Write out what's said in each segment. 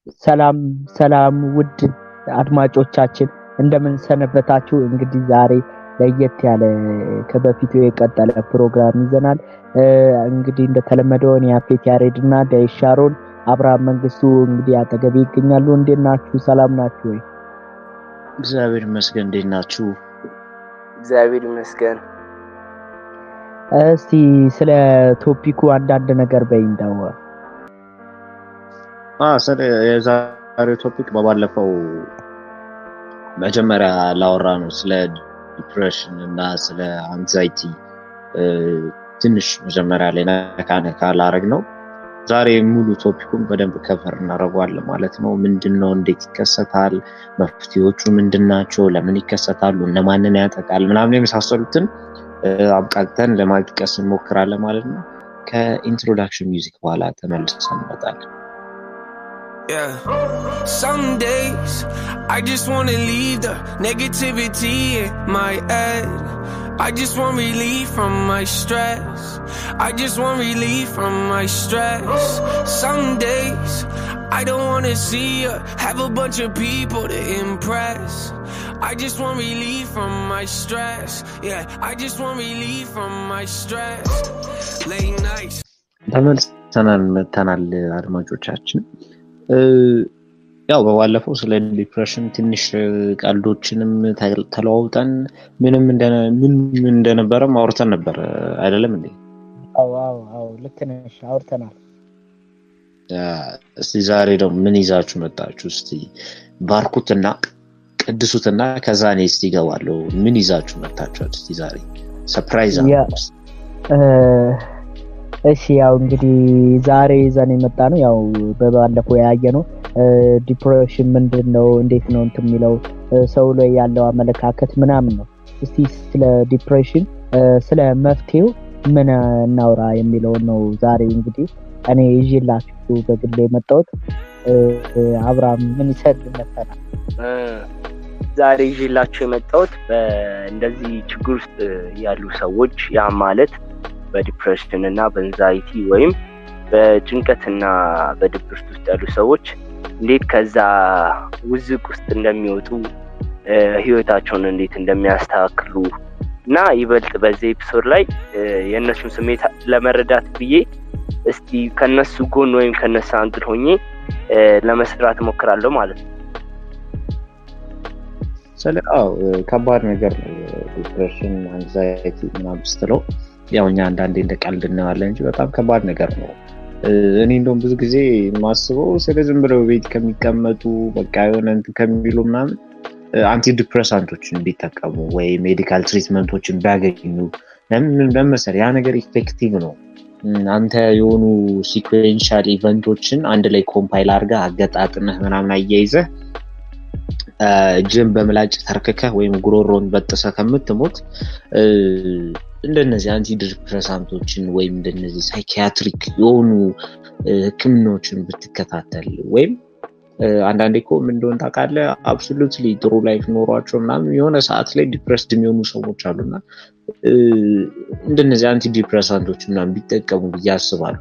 ሰላም ሰላም ውድ አድማጮቻችን እንደምን ሰነበታችሁ? እንግዲህ ዛሬ ለየት ያለ ከበፊቱ የቀጠለ ፕሮግራም ይዘናል። እንግዲህ እንደተለመደው እኔ ያፌት ያሬድ እና ዳይሻሮን አብርሃም መንግስቱ እንግዲህ አጠገቤ ይገኛሉ። እንዴት ናችሁ? ሰላም ናችሁ ወይ? እግዚአብሔር ይመስገን። እንዴት ናችሁ? እግዚአብሔር ይመስገን። እስቲ ስለ ቶፒኩ አንዳንድ ነገር በይ እንደው የዛሬው ቶፒክ በባለፈው መጀመሪያ ላወራ ነው ስለ ዲፕሬሽን እና ስለ አንዛይቲ ትንሽ መጀመሪያ ላይ ነካ ነካ ላረግ ነው። ዛሬ ሙሉ ቶፒኩን በደንብ ከቨር እናደርገዋለን ማለት ነው። ምንድን ነው፣ እንዴት ይከሰታል፣ መፍትሄዎቹ ምንድን ናቸው፣ ለምን ይከሰታሉ፣ እነማንን ያጠቃል፣ ምናምን የመሳሰሉትን አብቃቅተን ለማጥቀስ እንሞክራለን ማለት ነው። ከኢንትሮዳክሽን ሚውዚክ በኋላ ተመልሰን እንመጣለን። Yeah. Some days I just wanna leave the negativity in my head. I just want relief from my stress. I just want relief from my stress. Some days I don't wanna see or have a bunch of people to impress. I just want relief from my stress. Yeah, I just want relief from my stress. Late nights. ተመልሰናል መተናል አድማጮቻችን። ያው በባለፈው ስለ ዲፕሬሽን ትንሽ ቀልዶችንም ተለዋውጠን ምንም ምን እንደነበረም አውርተን ነበር አይደለም እንዴ? ልክ ነሽ፣ አውርተናል። እስቲ ዛሬ ደግሞ ምን ይዛችሁ መጣችሁ? እስቲ ባርኩትና ቅድሱትና ከዛ እኔ እስቲ ይገባለሁ። ምን ይዛችሁ መጣችኋል? እስቲ ዛሬ ሰርፕራይዝ እሺ ያው እንግዲህ ዛሬ ይዘን የመጣ ነው ያው በባለፈው ያየ ነው ዲፕሬሽን ምንድን ነው እንዴት ነው እንትን የሚለው ሰው ላይ ያለው አመለካከት ምናምን ነው እስቲ ስለ ዲፕሬሽን ስለ መፍትሄው ምን እናውራ የሚለውን ነው ዛሬ እንግዲህ እኔ ይዤላችሁ በግል የመጣሁት አብርሃም ምን ይሰድ መሰላል ዛሬ ይዤላችሁ የመጣሁት እንደዚህ ችግር ውስጥ ያሉ ሰዎች ያ ማለት በዲፕሬሽን እና በንዛይቲ ወይም በጭንቀትና በድብርት ውስጥ ያሉ ሰዎች እንዴት ከዛ ውዝቅ ውስጥ እንደሚወጡ ህይወታቸውን እንዴት እንደሚያስተካክሉ እና ይበልጥ በዚህ ኤፒሶድ ላይ የእነሱን ስሜት ለመረዳት ብዬ እስቲ ከነሱ ጎን ወይም ከነሱ አንግል ሆኜ ለመስራት እሞክራለሁ ማለት ነው። ስለ አዎ ከባድ ነገር ነው ዲፕሬሽን አንዛይቲ ምናምን ስትለው ያው እኛ አንዳንዴ እንደ ቀልድ እናዋለን እንጂ በጣም ከባድ ነገር ነው። እኔ እንደውም ብዙ ጊዜ የማስበው ስለ ዝም ብለው ቤት ከሚቀመጡ በቃ የሆነ እንትን ከሚሉ ምናምን አንቲ ዲፕሬሳንቶችን ቢጠቀሙ ወይ ሜዲካል ትሪትመንቶችን ቢያገኙ ለምን መሰለህ ያ ነገር ኢፌክቲቭ ነው። አንተ የሆኑ ሲኩዌንሻል ኢቨንቶችን አንድ ላይ ኮምፓይል አድርገህ አገጣጥመህ ምናምን አያይዘህ እጅን በምላጭ ተርክከህ ወይም ጉሮሮን በጥሰህ ከምትሞት እንደነዚህ አንቲ ዲፕሬሳንቶችን ወይም እንደነዚህ ሳይኪያትሪክ የሆኑ ህክምናዎችን ብትከታተል ወይም አንዳንዴ እኮ ምን እንደሆነ ታውቃለህ፣ አብሶሉትሊ ጥሩ ላይፍ ኖሯቸው ምናምን የሆነ ሰዓት ላይ ዲፕሬስድ የሚሆኑ ሰዎች አሉና እንደነዚህ አንቲ ዲፕሬሳንቶች ምናምን ቢጠቀሙ ብዬ አስባለሁ።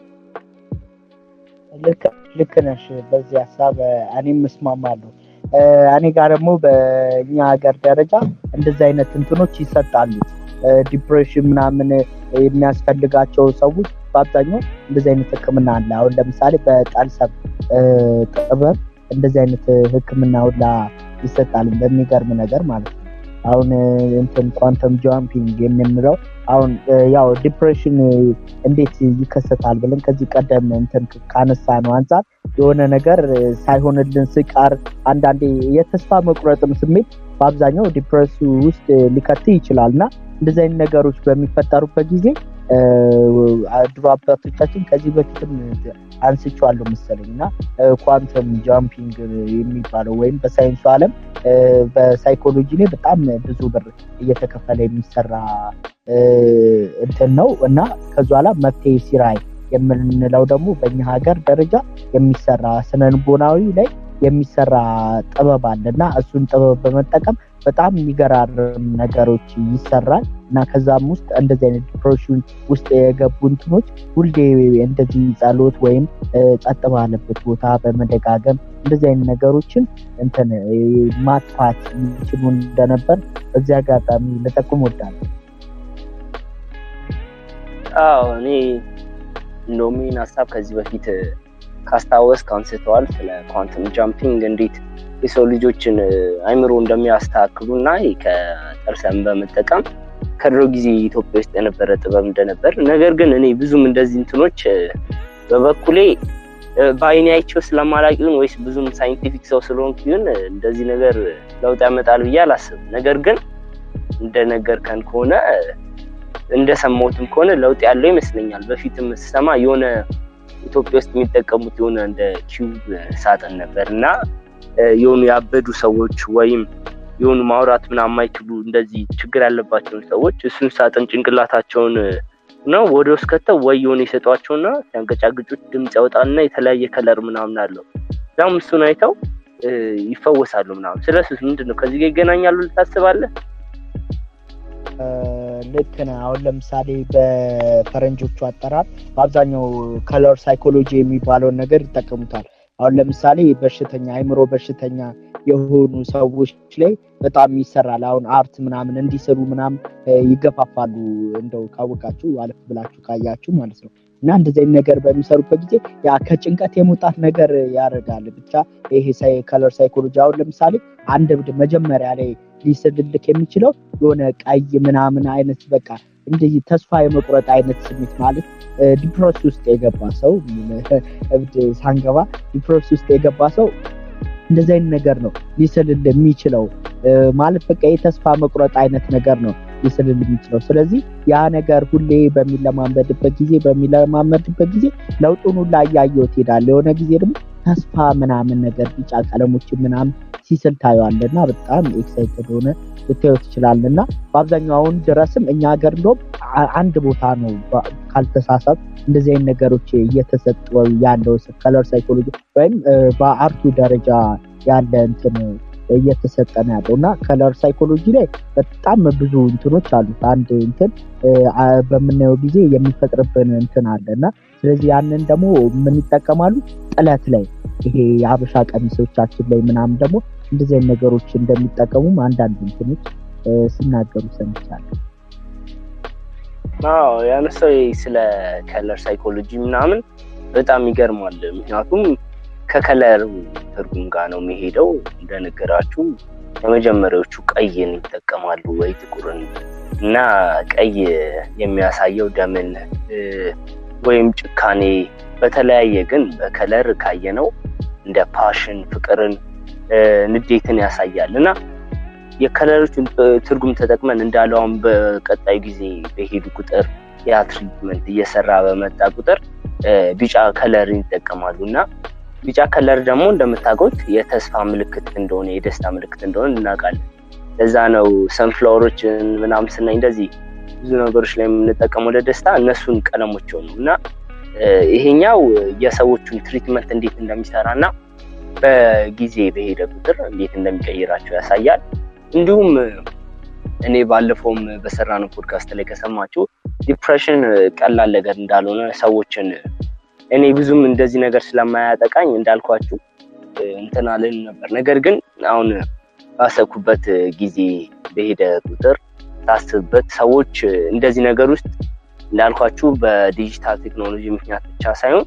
ልክ ነሽ። በዚህ ሀሳብ እኔም እስማማለሁ። እኔ ጋር ደግሞ በእኛ ሀገር ደረጃ እንደዚህ አይነት እንትኖች ይሰጣሉ። ዲፕሬሽን ምናምን የሚያስፈልጋቸው ሰዎች በአብዛኛው እንደዚህ አይነት ህክምና አለ። አሁን ለምሳሌ በጠልሰብ ጥበብ እንደዚህ አይነት ህክምና ሁላ ይሰጣል። በሚገርም ነገር ማለት ነው። አሁን እንትን ኳንተም ጃምፒንግ የምንለው አሁን ያው ዲፕሬሽን እንዴት ይከሰታል ብለን ከዚህ ቀደም እንትን ካነሳ ነው አንጻር የሆነ ነገር ሳይሆንልን ስቃር አንዳንዴ የተስፋ መቁረጥም ስሜት በአብዛኛው ዲፕሬሱ ውስጥ ሊከት ይችላል እና እንደዚህ አይነት ነገሮች በሚፈጠሩበት ጊዜ ድሮ አባቶቻችን ከዚህ በፊትም አንስቼዋለሁ መሰለኝ እና ኳንተም ጃምፒንግ የሚባለው ወይም በሳይንሱ ዓለም በሳይኮሎጂ ላይ በጣም ብዙ ብር እየተከፈለ የሚሰራ እንትን ነው እና ከዚ ኋላ መፍትሄ ሲራይ የምንለው ደግሞ በእኛ ሀገር ደረጃ የሚሰራ ስነልቦናዊ ላይ የሚሰራ ጥበብ አለ እና እሱን ጥበብ በመጠቀም በጣም የሚገራርም ነገሮች ይሰራል እና ከዛም ውስጥ እንደዚህ አይነት ዲፕሬሽን ውስጥ የገቡ እንትኖች ሁሌ እንደዚህ ጸሎት ወይም ጸጥ ባለበት ቦታ በመደጋገም እንደዚህ አይነት ነገሮችን እንትን ማጥፋት የሚችሉ እንደነበር በዚህ አጋጣሚ ልጠቁም ወዳለሁ። አዎ እኔ እንደውም ይህን ሀሳብ ከዚህ በፊት ካስታወስ አንስተዋል ስለ ኳንተም ጃምፒንግ እንዴት የሰው ልጆችን አይምሮ እንደሚያስተካክሉ እና ከጥርሰን በመጠቀም ከድሮ ጊዜ ኢትዮጵያ ውስጥ የነበረ ጥበብ እንደነበር ነገር ግን እኔ ብዙም እንደዚህ እንትኖች በበኩሌ በአይኔ አይቼው ስለማላቅ ይሁን ወይስ ብዙም ሳይንቲፊክ ሰው ስለሆንኩ ይሁን እንደዚህ ነገር ለውጥ ያመጣል ብዬ አላስብም። ነገር ግን እንደነገርከን ከሆነ እንደሰማሁትም ከሆነ ለውጥ ያለው ይመስለኛል። በፊትም ስሰማ የሆነ ኢትዮጵያ ውስጥ የሚጠቀሙት የሆነ እንደ ኪዩብ ሳጥን ነበር እና የሆኑ ያበዱ ሰዎች ወይም የሆኑ ማውራት ምናምን የማይችሉ እንደዚህ ችግር ያለባቸውን ሰዎች እሱን ሳጥን ጭንቅላታቸውን ነው ወደ ውስጥ ከተው ወይ የሆነ የሰጧቸውና ሲያንገጫግጩት ድምፅ ያወጣልና የተለያየ ከለር ምናምን አለው። ያም እሱን አይተው ይፈወሳሉ ምናምን። ስለሱ ምንድን ነው ከዚህ ጋር ይገናኛሉ ልታስባለህ? ልክ ነህ። አሁን ለምሳሌ በፈረንጆቹ አጠራር በአብዛኛው ከለር ሳይኮሎጂ የሚባለውን ነገር ይጠቀሙታል። አሁን ለምሳሌ በሽተኛ አይምሮ በሽተኛ የሆኑ ሰዎች ላይ በጣም ይሰራል። አሁን አርት ምናምን እንዲስሉ ምናምን ይገፋፋሉ። እንደው ካወቃችሁ አለፍ ብላችሁ ካያችሁ ማለት ነው። እና እንደዚህ አይነት ነገር በሚሰሩበት ጊዜ ያ ከጭንቀት የመውጣት ነገር ያደርጋል። ብቻ ይሄ ከለር ሳይኮሎጂ አሁን ለምሳሌ አንድ እብድ መጀመሪያ ላይ ሊስልልክ የሚችለው የሆነ ቀይ ምናምን አይነት በቃ እንደዚህ ተስፋ የመቁረጥ አይነት ስሜት ማለት ዲፕረስ ውስጥ የገባ ሰው እብድ ሳንገባ ዲፕረስ ውስጥ የገባ ሰው እንደዚህ አይነት ነገር ነው ሊስልል የሚችለው ማለት በቃ የተስፋ መቁረጥ አይነት ነገር ነው ሊስልል የሚችለው። ስለዚህ ያ ነገር ሁሌ በሚለማመድበት ጊዜ በሚለማመድበት ጊዜ ለውጡን ሁላ እያየው ትሄዳለህ። የሆነ ጊዜ ደግሞ ተስፋ ምናምን ነገር ቢጫ ቀለሞችን ምናምን ሲስል ታየዋለህ እና በጣም ኤክሳይትድ ሆነ ልታየው ትችላለህ። እና በአብዛኛው አሁን ድረስም እኛ ሀገር እንደውም አንድ ቦታ ነው ካልተሳሳት እንደዚህ አይነት ነገሮች እየተሰጡ ያለው ከለር ሳይኮሎጂ ወይም በአርቱ ደረጃ ያለ እንትን እየተሰጠ ነው ያለው እና ከለር ሳይኮሎጂ ላይ በጣም ብዙ እንትኖች አሉት። አንድ እንትን በምናየው ጊዜ የሚፈጥርብን እንትን አለ እና ስለዚህ ያንን ደግሞ ምን ይጠቀማሉ ጥለት ላይ ይሄ የሀበሻ ቀሚሶቻችን ላይ ምናምን ደግሞ እንደዚህ አይነት ነገሮች እንደሚጠቀሙም አንዳንድ እንትኖች ሲናገሩ ሰምቻለሁ። አዎ ያነሳው ስለ ከለር ሳይኮሎጂ ምናምን በጣም ይገርማል። ምክንያቱም ከከለር ትርጉም ጋር ነው የሚሄደው። እንደነገራችሁ የመጀመሪያዎቹ ቀይን ይጠቀማሉ ወይ ጥቁርን እና ቀይ የሚያሳየው ደምን ወይም ጭካኔ፣ በተለያየ ግን በከለር ካየነው እንደ ፓሽን፣ ፍቅርን፣ ንዴትን ያሳያል እና የከለሮችን ትርጉም ተጠቅመን እንዳለው አሁን በቀጣዩ ጊዜ በሄዱ ቁጥር ያ ትሪትመንት እየሰራ በመጣ ቁጥር ቢጫ ከለርን ይጠቀማሉ እና ቢጫ ከለር ደግሞ እንደምታውቁት የተስፋ ምልክት እንደሆነ የደስታ ምልክት እንደሆነ እናውቃለን። ለዛ ነው ሰንፍላወሮችን ምናምን ስናይ እንደዚህ ብዙ ነገሮች ላይ የምንጠቀመው ለደስታ እነሱን ቀለሞች ነው እና ይሄኛው የሰዎቹን ትሪትመንት እንዴት እንደሚሰራ እና በጊዜ በሄደ ቁጥር እንዴት እንደሚቀይራቸው ያሳያል። እንዲሁም እኔ ባለፈውም በሰራነው ፖድካስት ላይ ከሰማችሁ ዲፕሬሽን ቀላል ነገር እንዳልሆነ ሰዎችን እኔ ብዙም እንደዚህ ነገር ስለማያጠቃኝ እንዳልኳችሁ እንትን አልን ነበር። ነገር ግን አሁን ባሰብኩበት ጊዜ በሄደ ቁጥር ሳስብበት ሰዎች እንደዚህ ነገር ውስጥ እንዳልኳችሁ በዲጂታል ቴክኖሎጂ ምክንያት ብቻ ሳይሆን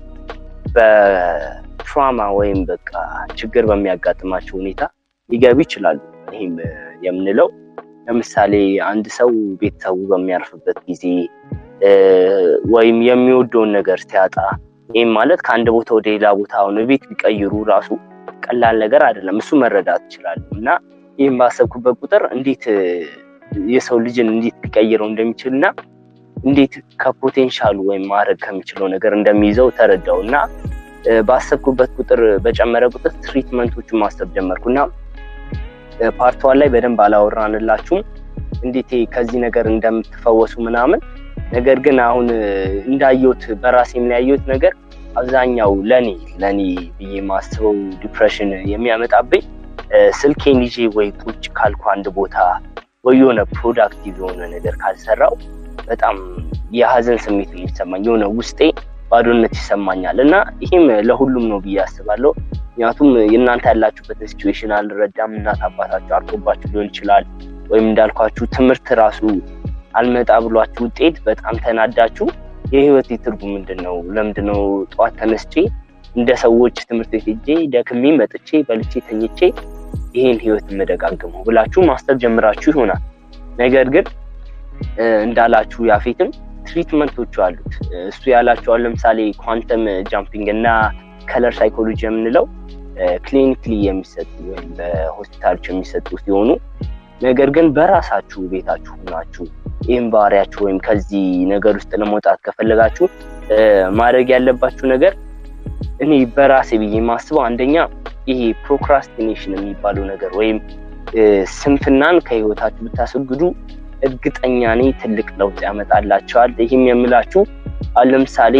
በትራማ ወይም በቃ ችግር በሚያጋጥማቸው ሁኔታ ሊገቡ ይችላሉ። ይህም የምንለው ለምሳሌ አንድ ሰው ቤተሰቡ በሚያርፍበት ጊዜ ወይም የሚወደውን ነገር ሲያጣ ይህም ማለት ከአንድ ቦታ ወደ ሌላ ቦታ አሁን ቤት ቢቀይሩ ራሱ ቀላል ነገር አይደለም። እሱ መረዳት ይችላሉ እና ይህም ባሰብኩበት ቁጥር እንዴት የሰው ልጅን እንዴት ሊቀይረው እንደሚችል እና እንዴት ከፖቴንሻሉ ወይም ማድረግ ከሚችለው ነገር እንደሚይዘው ተረዳው እና ባሰብኩበት ቁጥር በጨመረ ቁጥር ትሪትመንቶቹን ማሰብ ጀመርኩ እና ፓርትዋን ላይ በደንብ አላወራንላችሁም እንዴት ከዚህ ነገር እንደምትፈወሱ ምናምን ነገር ግን አሁን እንዳየሁት በራሴ የሚያየሁት ነገር አብዛኛው ለኔ ለኔ ብዬ ማስበው ዲፕሬሽን የሚያመጣብኝ ስልኬን ይዤ ወይ ቁጭ ካልኩ አንድ ቦታ ወይ የሆነ ፕሮዳክቲቭ የሆነ ነገር ካልሰራው በጣም የሀዘን ስሜት የሚሰማኝ የሆነ ውስጤ ባዶነት ይሰማኛል እና ይህም ለሁሉም ነው ብዬ አስባለሁ። ምክንያቱም የእናንተ ያላችሁበትን ሲቹዌሽን አልረዳም። እናት አባታችሁ አርፎባችሁ ሊሆን ይችላል። ወይም እንዳልኳችሁ ትምህርት ራሱ አልመጣ ብሏችሁ ውጤት በጣም ተናዳችሁ የህይወት ትርጉም ምንድን ነው? ለምንድን ነው ጠዋት ተነስቼ እንደ ሰዎች ትምህርት ቤት ሄጄ ደክሜ መጥቼ በልቼ ተኝቼ ይሄን ህይወት የምደጋግመው ብላችሁ ማስተር ጀምራችሁ ይሆናል። ነገር ግን እንዳላችሁ ያፌትም ትሪትመንቶቹ አሉት። እሱ ያላቸዋል ለምሳሌ ኳንተም ጃምፒንግ እና ከለር ሳይኮሎጂ የምንለው ክሊኒክሊ የሚሰጡ ወይም በሆስፒታሎች የሚሰጡ ሲሆኑ ነገር ግን በራሳችሁ ቤታችሁ ሆናችሁ ይህም ባህሪያችሁ ወይም ከዚህ ነገር ውስጥ ለመውጣት ከፈለጋችሁ ማድረግ ያለባችሁ ነገር እኔ በራሴ ብዬ የማስበው አንደኛ ይሄ ፕሮክራስቲኔሽን የሚባለው ነገር ወይም ስንፍናን ከህይወታችሁ ብታስወግዱ እርግጠኛ ነኝ ትልቅ ለውጥ ያመጣላቸዋል። ይህም የምላችሁ አሁን ለምሳሌ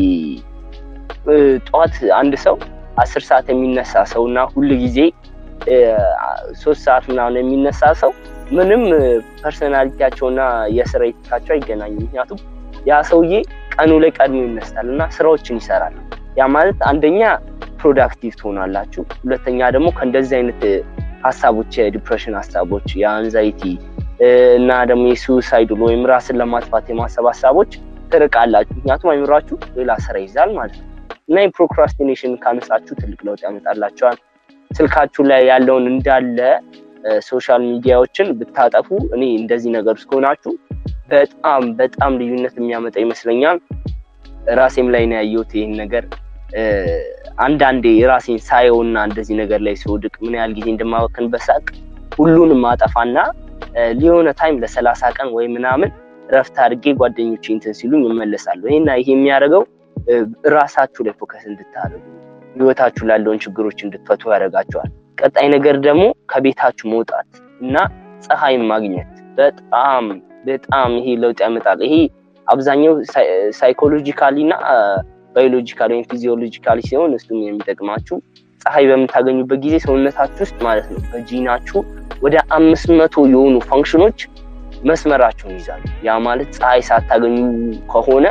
ጠዋት አንድ ሰው አስር ሰዓት የሚነሳ ሰው እና ሁል ጊዜ ሶስት ሰዓት ምናምን የሚነሳ ሰው ምንም ፐርሰናሊቲያቸውና የስራ ኤቲካቸው አይገናኝም። ምክንያቱም ያ ሰውዬ ቀኑ ላይ ቀድሞ ይነሳል እና ስራዎችን ይሰራል። ያ ማለት አንደኛ ፕሮዳክቲቭ ትሆናላችሁ፣ ሁለተኛ ደግሞ ከእንደዚህ አይነት ሀሳቦች የዲፕሬሽን ሀሳቦች የአንዛይቲ እና ደግሞ የሱሳይድ ወይም ራስን ለማጥፋት የማሰብ ሀሳቦች ትርቃላችሁ። ምክንያቱም አይምሯችሁ ሌላ ስራ ይዛል ማለት ነው እና የፕሮክራስቲኔሽን ካነሳችሁ ትልቅ ለውጥ ያመጣላቸዋል። ስልካችሁ ላይ ያለውን እንዳለ ሶሻል ሚዲያዎችን ብታጠፉ እኔ እንደዚህ ነገር ውስጥ ከሆናችሁ በጣም በጣም ልዩነት የሚያመጣ ይመስለኛል። ራሴም ላይ ነው ያየሁት ይህን ነገር አንዳንዴ ራሴን ሳየውና እንደዚህ ነገር ላይ ሲወድቅ ምን ያህል ጊዜ እንደማወክን በሳቅ ሁሉንም አጠፋና ሊሆነ ታይም ለሰላሳ ቀን ወይ ምናምን ረፍት አድርጌ ጓደኞች እንትን ሲሉኝ እመለሳለሁ። ይሄና ይሄ የሚያደርገው ራሳችሁ ላይ ፎከስ እንድታደርጉ ህይወታችሁ ላለውን ችግሮች እንድትፈቱ ያደርጋቸዋል። ቀጣይ ነገር ደግሞ ከቤታችሁ መውጣት እና ፀሐይን ማግኘት በጣም በጣም ይሄ ለውጥ ያመጣል። ይሄ አብዛኛው ሳይኮሎጂካሊ እና ባዮሎጂካሊ ወይም ፊዚዮሎጂካሊ ሲሆን እሱም የሚጠቅማችሁ ፀሐይ በምታገኙበት ጊዜ ሰውነታችሁ ውስጥ ማለት ነው በጂናችሁ ወደ አምስት መቶ የሆኑ ፋንክሽኖች መስመራቸውን ይዛሉ። ያ ማለት ፀሐይ ሳታገኙ ከሆነ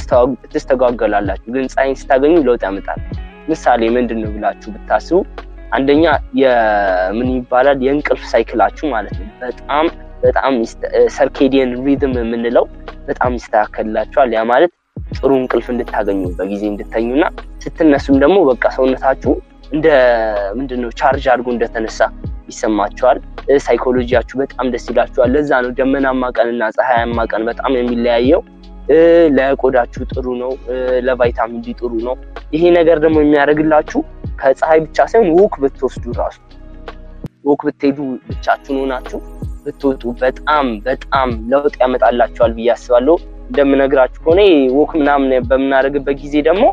ትስተጓገላላችሁ፣ ግን ፀሐይን ስታገኙ ለውጥ ያመጣል። ምሳሌ ምንድን ነው ብላችሁ ብታስቡ አንደኛ የምን ይባላል የእንቅልፍ ሳይክላችሁ ማለት ነው በጣም በጣም ሰርኬዲየን ሪዝም የምንለው በጣም ይስተካከልላችኋል። ያ ማለት ጥሩ እንቅልፍ እንድታገኙ በጊዜ እንድተኙና ስትነሱም ደግሞ በቃ ሰውነታችሁ እንደ ምንድነው ቻርጅ አድርጎ እንደተነሳ ይሰማቸዋል። ሳይኮሎጂያችሁ በጣም ደስ ይላችኋል። ለዛ ነው ደመናማ ቀንና ፀሐያማ ቀን በጣም የሚለያየው። ለቆዳችሁ ጥሩ ነው፣ ለቫይታሚን ዲ ጥሩ ነው። ይሄ ነገር ደግሞ የሚያደርግላችሁ ከፀሐይ ብቻ ሳይሆን ወክ ብትወስዱ ራሱ ወክ ብትሄዱ ብቻችሁን ሆናችሁ ብትወጡ በጣም በጣም ለውጥ ያመጣላችኋል ብዬ አስባለሁ። እንደምነግራችሁ ከሆነ ወክ ምናምን በምናደርግበት ጊዜ ደግሞ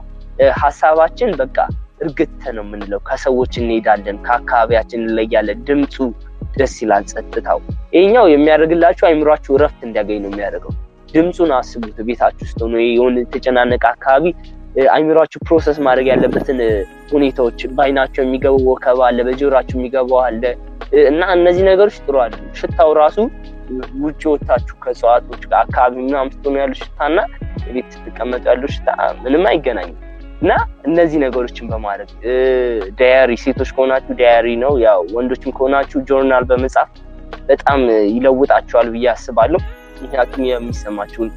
ሀሳባችን በቃ እርግጥ ነው የምንለው። ከሰዎች እንሄዳለን፣ ከአካባቢያችን እንለያለን። ድምፁ ደስ ይላል፣ ጸጥታው። ይሄኛው የሚያደርግላችሁ አይምሯችሁ እረፍት እንዲያገኝ ነው የሚያደርገው። ድምፁን አስቡት። ቤታችሁ ውስጥ ሆኖ የሆነ የተጨናነቀ አካባቢ አይምሯችሁ ፕሮሰስ ማድረግ ያለበትን ሁኔታዎች በአይናቸው የሚገባው ወከባ አለ፣ በጆሯችሁ የሚገባው አለ እና እነዚህ ነገሮች ጥሩ አሉ። ሽታው ራሱ ውጭ ወታችሁ ከእጽዋቶች አካባቢ ምናምን ስትሆኑ ያሉ ሽታና ቤት ስትቀመጡ ያለው ሽታ ምንም አይገናኝም። እና እነዚህ ነገሮችን በማድረግ ዳያሪ ሴቶች ከሆናችሁ ዳያሪ ነው፣ ያው ወንዶችም ከሆናችሁ ጆርናል በመጻፍ በጣም ይለውጣቸዋል ብዬ አስባለሁ። ምክንያቱም የሚሰማችሁን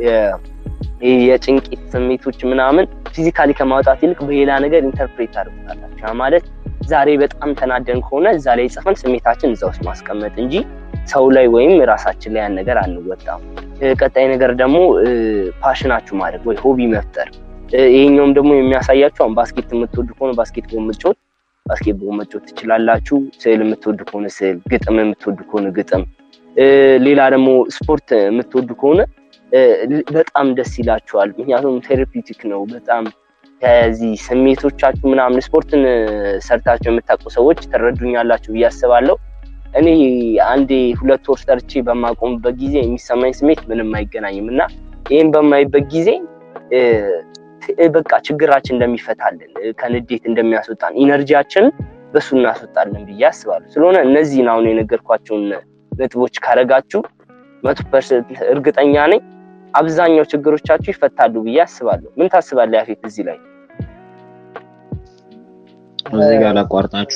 የጭንቂት ስሜቶች ምናምን ፊዚካሊ ከማውጣት ይልቅ በሌላ ነገር ኢንተርፕሬት ታደርጉታላችሁ። ማለት ዛሬ በጣም ተናደን ከሆነ እዛ ላይ ጽፈን ስሜታችን እዛ ውስጥ ማስቀመጥ እንጂ ሰው ላይ ወይም ራሳችን ላይ ያን ነገር አንወጣም። ቀጣይ ነገር ደግሞ ፓሽናችሁ ማድረግ ወይ ሆቢ መፍጠር ይሄኛውም ደግሞ የሚያሳያችሁ አሁን ባስኬት የምትወዱ ከሆነ ባስኬትቦል መጫወት ባስኬትቦል መጫወት ትችላላችሁ። ስዕል የምትወዱ ከሆነ ስዕል፣ ግጥም የምትወዱ ከሆነ ግጥም፣ ሌላ ደግሞ ስፖርት የምትወዱ ከሆነ በጣም ደስ ይላችኋል። ምክንያቱም ቴራፒውቲክ ነው በጣም ከዚህ ስሜቶቻችሁ ምናምን ስፖርትን ሰርታችሁ የምታውቁ ሰዎች ትረዱኛላችሁ ብዬ አስባለሁ። እኔ አንዴ ሁለት ወር ሰርቼ በማቆምበት ጊዜ የሚሰማኝ ስሜት ምንም አይገናኝም እና ይህም በማይበት ጊዜ በቃ ችግራችን እንደሚፈታልን ከንዴት እንደሚያስወጣን ኢነርጂያችንን በሱ እናስወጣለን ብዬ አስባለሁ። ስለሆነ እነዚህን አሁን የነገርኳቸውን ነጥቦች ካረጋችሁ መቶ ፐርሰንት እርግጠኛ ነኝ አብዛኛው ችግሮቻችሁ ይፈታሉ ብዬ አስባለሁ። ምን ታስባለህ ያፌት እዚህ ላይ? እዚህ ጋር ላቋርጣችሁ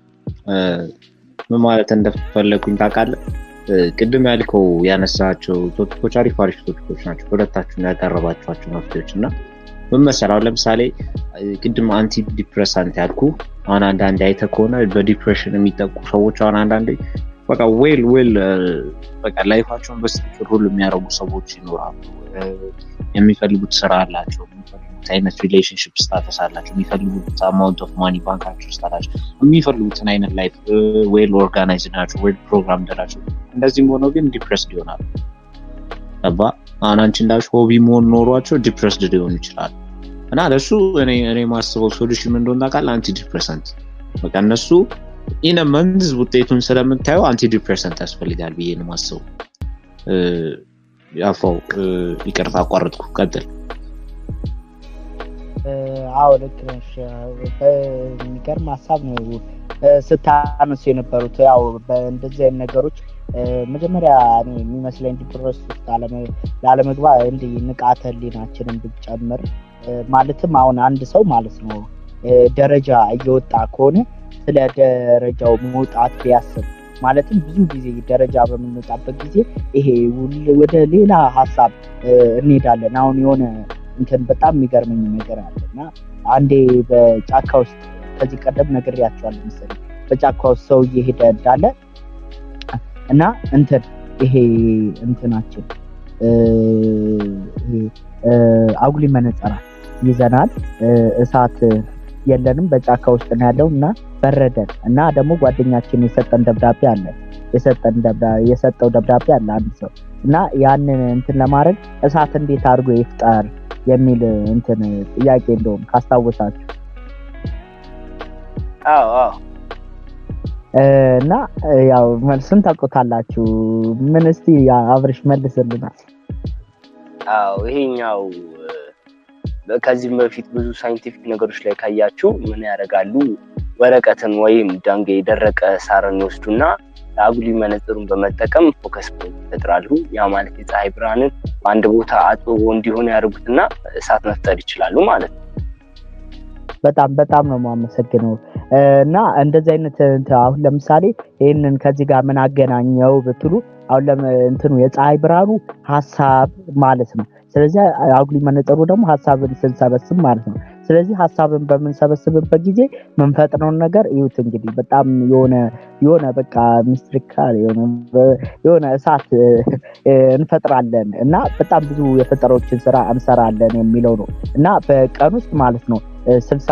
ምን ማለት እንደፈለግኩኝ ታውቃለህ? ቅድም ያልከው ያነሳቸው ቶፒኮች አሪፍ አሪፍ ቶፒኮች ናቸው። ሁለታችሁ ያቀረባችኋቸው መፍትሄዎች እና ምን መሰለህ፣ አሁን ለምሳሌ ቅድም አንቲ ዲፕሬሳንት ያልኩ አሁን አንዳንዴ አይተህ ከሆነ በዲፕሬሽን የሚጠቁ ሰዎች አሁን አንዳንዴ በቃ ዌል ዌል በቃ ላይፋቸውን በስትክክል ሁሉ የሚያደርጉ ሰዎች ይኖራሉ። የሚፈልጉት ስራ አላቸው፣ የሚፈልጉት አይነት ሪሌሽንሽፕ ስታተስ አላቸው፣ የሚፈልጉት አማውንት ኦፍ ማኒ ባንካቸው ውስጥ አላቸው፣ የሚፈልጉትን አይነት ላይፍ ዌል ኦርጋናይዝ ናቸው፣ ዌል ፕሮግራም ናቸው። እንደዚህም ሆነው ግን ዲፕሬስድ ይሆናሉ። ገባ? አሁን አንቺ እንዳልሽ ሆቢ መሆን ኖሯቸው ዲፕሬስድ ሊሆኑ ይችላሉ። እና ለእሱ እኔ ማስበው ሶሉሽን እንደሆነ ታውቃለህ፣ አንቲ ዲፕሬሰንት በቃ እነሱ ኢነ መንዝ ውጤቱን ስለምታየው አንቲ ዲፕሬሰንት ያስፈልጋል ብዬ ነው ማስበው። ያፋው ይቅርታ አቋረጥኩ፣ ቀጥል። አዎ ልክ ነሽ። የሚገርም ሀሳብ ነው ስታነሱ የነበሩት። ያው በእንደዚህ አይነት ነገሮች መጀመሪያ እኔ የሚመስለኝ ዲፕረስ ውስጥ ላለመግባ እንዲህ ንቃተ ህሊናችንን ብንጨምር ማለትም አሁን አንድ ሰው ማለት ነው ደረጃ እየወጣ ከሆነ ስለ ደረጃው መውጣት ቢያስብ ማለትም ብዙ ጊዜ ደረጃ በምንወጣበት ጊዜ ይሄ ወደ ሌላ ሀሳብ እንሄዳለን። አሁን የሆነ እንትን በጣም የሚገርመኝ ነገር አለ እና አንዴ በጫካ ውስጥ ከዚህ ቀደም ነግሬያቸዋለሁ መሰለኝ በጫካ ውስጥ ሰው እየሄደ እንዳለ እና እንትን ይሄ እንትናችን አጉሊ መነጸራት ይዘናል እሳት የለንም በጫካ ውስጥ ነው ያለው እና በረደን እና ደግሞ ጓደኛችን የሰጠን ደብዳቤ አለ የሰጠው ደብዳቤ አለ አንድ ሰው እና ያንን እንትን ለማድረግ እሳት እንዴት አድርጎ ይፍጠር የሚል እንትን ጥያቄ እንደውም ካስታወሳችሁ እና ያው መልሱን ታውቁታላችሁ ምን እስቲ አብርሽ መልስልናል አዎ ይሄኛው ከዚህም በፊት ብዙ ሳይንቲፊክ ነገሮች ላይ ካያችሁ ምን ያደርጋሉ? ወረቀትን ወይም ዳንጌ የደረቀ ሳርን ይወስዱና አጉሊ መነጽሩን በመጠቀም ፎከስ ፖይንት ይፈጥራሉ። ያ ማለት የፀሐይ ብርሃንን በአንድ ቦታ አጥብቦ እንዲሆን ያደርጉትና እሳት መፍጠር ይችላሉ ማለት ነው። በጣም በጣም ነው የማመሰግነው። እና እንደዚህ አይነት አሁን ለምሳሌ ይህንን ከዚህ ጋር ምን አገናኘው ብትሉ አሁን እንትኑ የፀሐይ ብርሃኑ ሀሳብ ማለት ነው። ስለዚህ አጉሊ መነጽሩ ደግሞ ሀሳብን ስንሰበስብ ማለት ነው። ስለዚህ ሀሳብን በምንሰበስብበት ጊዜ ምንፈጥነውን ነገር እዩት እንግዲህ በጣም የሆነ የሆነ በቃ ሚስትሪካል የሆነ እሳት እንፈጥራለን እና በጣም ብዙ የፈጠሮችን ስራ እንሰራለን የሚለው ነው እና በቀን ውስጥ ማለት ነው ስልሳ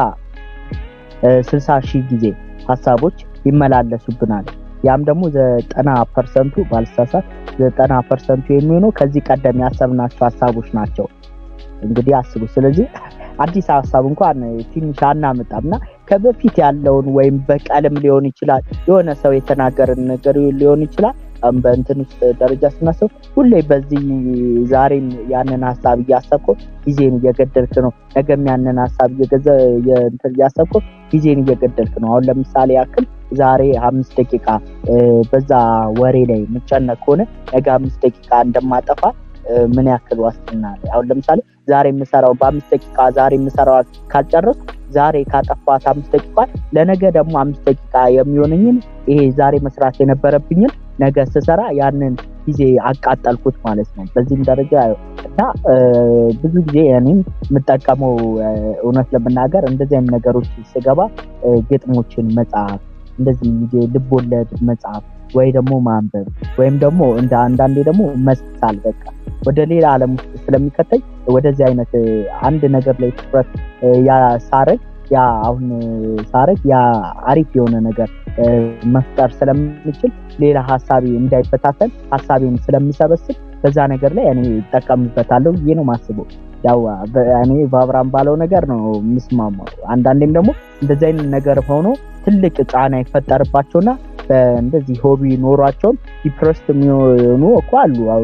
ስልሳ ሺህ ጊዜ ሀሳቦች ይመላለሱብናል። ያም ደግሞ ዘጠና ፐርሰንቱ ባልሳሳት ዘጠና ፐርሰንቱ የሚሆነው ከዚህ ቀደም ያሰብናቸው ሀሳቦች ናቸው። እንግዲህ አስቡ። ስለዚህ አዲስ ሀሳብ እንኳን ትንሽ አናመጣም እና ከበፊት ያለውን ወይም በቀልም ሊሆን ይችላል የሆነ ሰው የተናገርን ነገር ሊሆን ይችላል በእንትን ውስጥ ደረጃ ስናስብ ሁሌ በዚህ ዛሬም ያንን ሀሳብ እያሰብኩ ጊዜን እየገደልክ ነው። ነገም ያንን ሀሳብ እያሰብኩ ጊዜን እየገደልክ ነው። አሁን ለምሳሌ ያክል ዛሬ አምስት ደቂቃ በዛ ወሬ ላይ የምጨነቅ ከሆነ ነገ አምስት ደቂቃ እንደማጠፋ ምን ያክል ዋስትና አለ? አሁን ለምሳሌ ዛሬ የምሰራው በአምስት ደቂቃ ዛሬ የምሰራው ካልጨረስኩ ዛሬ ካጠፋት አምስት ደቂቃ ለነገ ደግሞ አምስት ደቂቃ የሚሆነኝን ይሄ ዛሬ መስራት የነበረብኝን ነገ ስሰራ ያንን ጊዜ አቃጠልኩት ማለት ነው። በዚህም ደረጃ እና ብዙ ጊዜ እኔም የምጠቀመው እውነት ለመናገር እንደዚህ አይነት ነገሮች ስገባ ግጥሞችን መጽሐፍ፣ እንደዚህ ልቦለድ መጽሐፍ ወይ ደግሞ ማንበብ ወይም ደግሞ እንደ አንዳንዴ ደግሞ መሳል በቃ ወደ ሌላ ዓለም ውስጥ ስለሚከተኝ ወደዚህ አይነት አንድ ነገር ላይ ትኩረት ሳረግ ያ አሁን ሳረግ ያ አሪፍ የሆነ ነገር መፍጠር ስለምችል ሌላ ሀሳቤ እንዳይበታተን ሀሳቤን ስለሚሰበስብ በዛ ነገር ላይ እኔ ይጠቀምበታለሁ ብዬ ነው ማስበው። ያው እኔ በአብርሃም ባለው ነገር ነው የምስማማው። አንዳንዴም ደግሞ እንደዚህ አይነት ነገር ሆኖ ትልቅ ጫና ይፈጠርባቸውና እንደዚህ ሆቢ ኖሯቸውም ዲፕረስድ የሚሆኑ እኮ አሉ። አሁን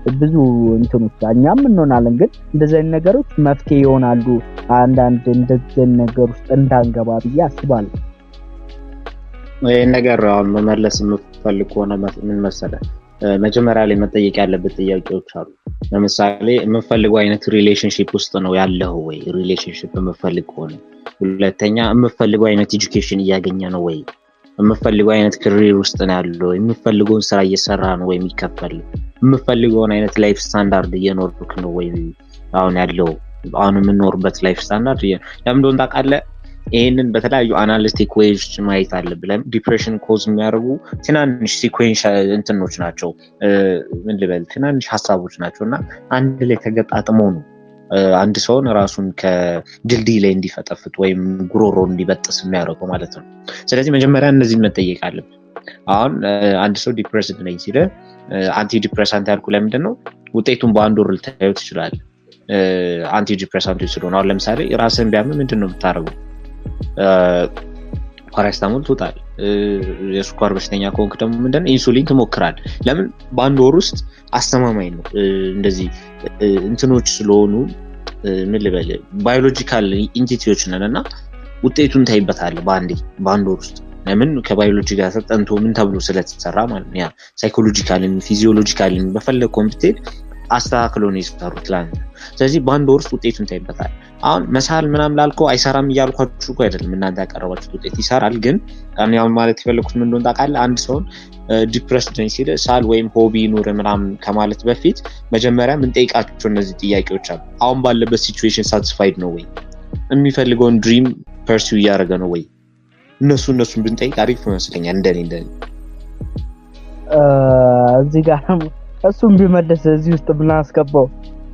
ብዙ እንትኖች እኛም እንሆናለን። ግን እንደዚህ አይነት ነገሮች መፍትሄ ይሆናሉ አንዳንድ እንደዚህ አይነት ነገር ውስጥ እንዳንገባ ብዬ አስባለሁ። ይህን ነገር አሁን መመለስ የምፈልግ ከሆነ ምን መሰለህ መጀመሪያ ላይ መጠየቅ ያለበት ጥያቄዎች አሉ። ለምሳሌ የምፈልገው አይነት ሪሌሽንሽፕ ውስጥ ነው ያለው ወይ? ሪሌሽንሽፕ የምፈልግ ከሆነ ሁለተኛ የምፈልገው አይነት ኤጁኬሽን እያገኘ ነው ወይ? የምፈልገው አይነት ክሪር ውስጥ ነው ያለው? የምፈልገውን ስራ እየሰራ ነው ወይ የሚከፈል? የምፈልገውን አይነት ላይፍ ስታንዳርድ እየኖርክ ነው ወይ? አሁን ያለው አሁን የምኖርበት ላይፍ ስታንዳርድ ለምን እንደሆነ ታውቃለህ? ይህንን በተለያዩ አናሊስቲክ ዌይዎች ማየት አለብን። ዲፕሬሽን ኮዝ የሚያደርጉ ትናንሽ ሲኮንሽ እንትኖች ናቸው። ምን ልበል ትናንሽ ሀሳቦች ናቸው እና አንድ ላይ ተገጣጥመው ነው አንድ ሰውን ራሱን ከድልድይ ላይ እንዲፈጠፍጥ ወይም ጉሮሮ እንዲበጥስ የሚያደርገው ማለት ነው። ስለዚህ መጀመሪያ እነዚህ መጠየቅ አለብን። አሁን አንድ ሰው ዲፕሬስድ ነኝ ሲለ አንቲ ዲፕሬሳንት ያልኩ ለምንድን ነው? ውጤቱን በአንድ ወር ልታዩ ትችላል። አንቲ ዲፕሬሳንቶች ስለሆነ አሁን ለምሳሌ ራስን ቢያምን ምንድን ነው የምታደርገው? ፓራስታሞል ትውጣል። የስኳር በሽተኛ ከሆንክ ደግሞ ምንድነው ኢንሱሊን ትሞክራል። ለምን በአንድ ወር ውስጥ አስተማማኝ ነው። እንደዚህ እንትኖች ስለሆኑ ምን ልበል ባዮሎጂካል ኢንቲቲዎች ነን እና ውጤቱን ታይበታል በአንዴ በአንድ ወር ውስጥ ለምን ከባዮሎጂ ጋር ተጠንቶ ምን ተብሎ ስለተሰራ ማለት ነው። ያ ሳይኮሎጂካልን ፊዚዮሎጂካልን በፈለግ ኮምፒቴት አስተካክሎ ነው የሰሩት ለአንተ። ስለዚህ በአንድ ወር ውስጥ ውጤቱን ታይበታል። አሁን መሳል ምናምን ላልከው አይሰራም እያልኳችሁ እኮ አይደለም። እናንተ ያቀረባችሁት ውጤት ይሰራል። ግን አሁን ማለት የፈለግኩት ምን እንደሆነ ታውቃለህ? አንድ ሰውን ዲፕረስድ ነኝ ሲል ሳል ወይም ሆቢ ኑር ምናምን ከማለት በፊት መጀመሪያ የምንጠይቃቸው እነዚህ ጥያቄዎች አሉ። አሁን ባለበት ሲቹዌሽን ሳቲስፋይድ ነው ወይ? የሚፈልገውን ድሪም ፐርሲው እያደረገ ነው ወይ? እነሱ እነሱን ብንጠይቅ አሪፍ ይመስለኛል። እንደኔ እንደኔ እዚህ ጋር እሱም ቢመለስ እዚህ ውስጥ ብናስገባው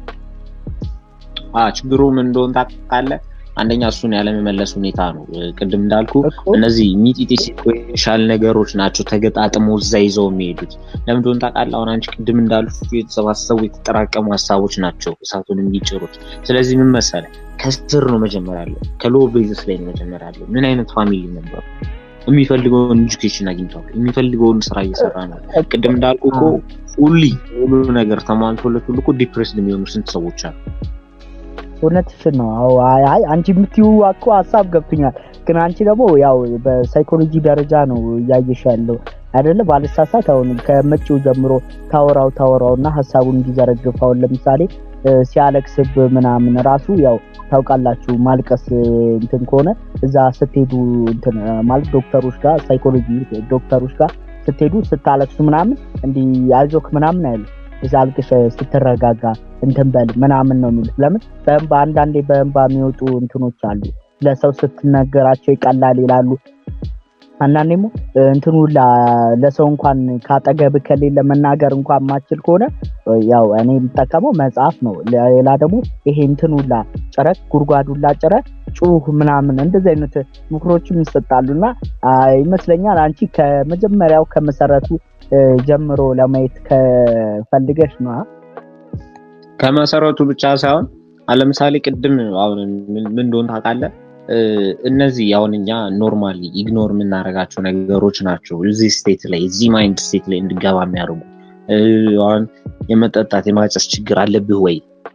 ችግሩ ምን እንደሆነ ታውቃለህ? አንደኛ እሱን ያለመመለስ ሁኔታ ነው። ቅድም እንዳልኩ እነዚህ ሚጢጢ ሲኮሻል ነገሮች ናቸው ተገጣጥሞ እዛ ይዘው የሚሄዱት። ለምን እንደሆነ ታውቃለህ? አሁን አንቺ ቅድም እንዳልኩ የተሰባሰቡ የተጠራቀሙ ሀሳቦች ናቸው እሳቱን የሚጭሩት። ስለዚህ ምን መሰለህ፣ ከስር ነው መጀመር ያለው፣ ከሎ ቤዝስ ላይ ነው መጀመር ያለው። ምን አይነት ፋሚሊ ነበሩ? የሚፈልገውን ኤጁኬሽን አግኝቷል። የሚፈልገውን ስራ እየሰራ ነው። ቅድም እንዳልኩ እኮ ሁሊ ሁሉ ነገር ተሟልቶለት ሁሉ እኮ ዲፕሬስድ የሚሆኑ ስንት ሰዎች አሉ። እውነትሽን ነው። አዎ አይ አንቺ የምትይው እኮ ሀሳብ ገብቶኛል። ግን አንቺ ደግሞ ያው በሳይኮሎጂ ደረጃ ነው እያየሽ ያለው አይደለ? ባልሳሳት አሁን ከመጪው ጀምሮ ታወራው ታወራው እና ሀሳቡን እንዲዘረግፍ አሁን ለምሳሌ ሲያለቅስብ ምናምን ራሱ ያው ታውቃላችሁ ማልቀስ እንትን ከሆነ እዛ ስትሄዱ እንትን ማለት ዶክተሮች ጋር ሳይኮሎጂ ዶክተሮች ጋር ስትሄዱ ስታለቅሱ ምናምን እንዲህ አይዞክ ምናምን አይሉ እዛ አልቅሽ ስትረጋጋ እንትን በል ምናምን ነው የሚሉት። ለምን በእንባ አንዳንዴ በእንባ የሚወጡ እንትኖች አሉ። ለሰው ስትነገራቸው ይቀላል ይላሉ። አንዳንዴ ሞ እንትኑ ለሰው እንኳን ካጠገብ ከሌለ መናገር እንኳን ማችል ከሆነ ያው እኔ የምጠቀመው መጽሐፍ ነው። ሌላ ደግሞ ይሄ እንትኑላ ጭረት ጉድጓዱላ ጭረት ጩህ ምናምን እንደዚህ አይነት ምክሮችም ይሰጣሉ እና ይመስለኛል አንቺ ከመጀመሪያው ከመሰረቱ ጀምሮ ለማየት ከፈልገሽ ነው። ከመሰረቱ ብቻ ሳይሆን ለምሳሌ ቅድም አሁን ምን እንደሆነ ታውቃለህ? እነዚህ አሁን እኛ ኖርማሊ ኢግኖር የምናደርጋቸው ነገሮች ናቸው እዚህ ስቴት ላይ እዚህ ማይንድ ስቴት ላይ እንድገባ የሚያደርጉ አሁን የመጠጣት የማጨስ ችግር አለብህ ወይ?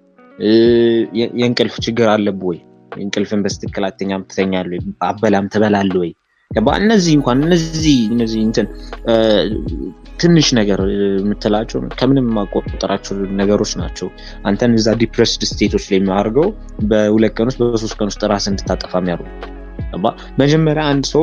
የእንቅልፍ ችግር አለብህ ወይ? እንቅልፍን በስትክክል አተኛም ትተኛለህ ወይ? አበላም ትበላለህ ወይ? ገባ እነዚህ እንኳን እነዚህ እነዚህ እንትን ትንሽ ነገር የምትላቸው ከምንም የማቆጠራቸው ነገሮች ናቸው አንተን እዛ ዲፕሬስድ ስቴቶች ላይ የሚያደርገው በሁለት ቀን ውስጥ በሶስት ቀን ውስጥ ራስ እንድታጠፋ የሚያደርጉ መጀመሪያ አንድ ሰው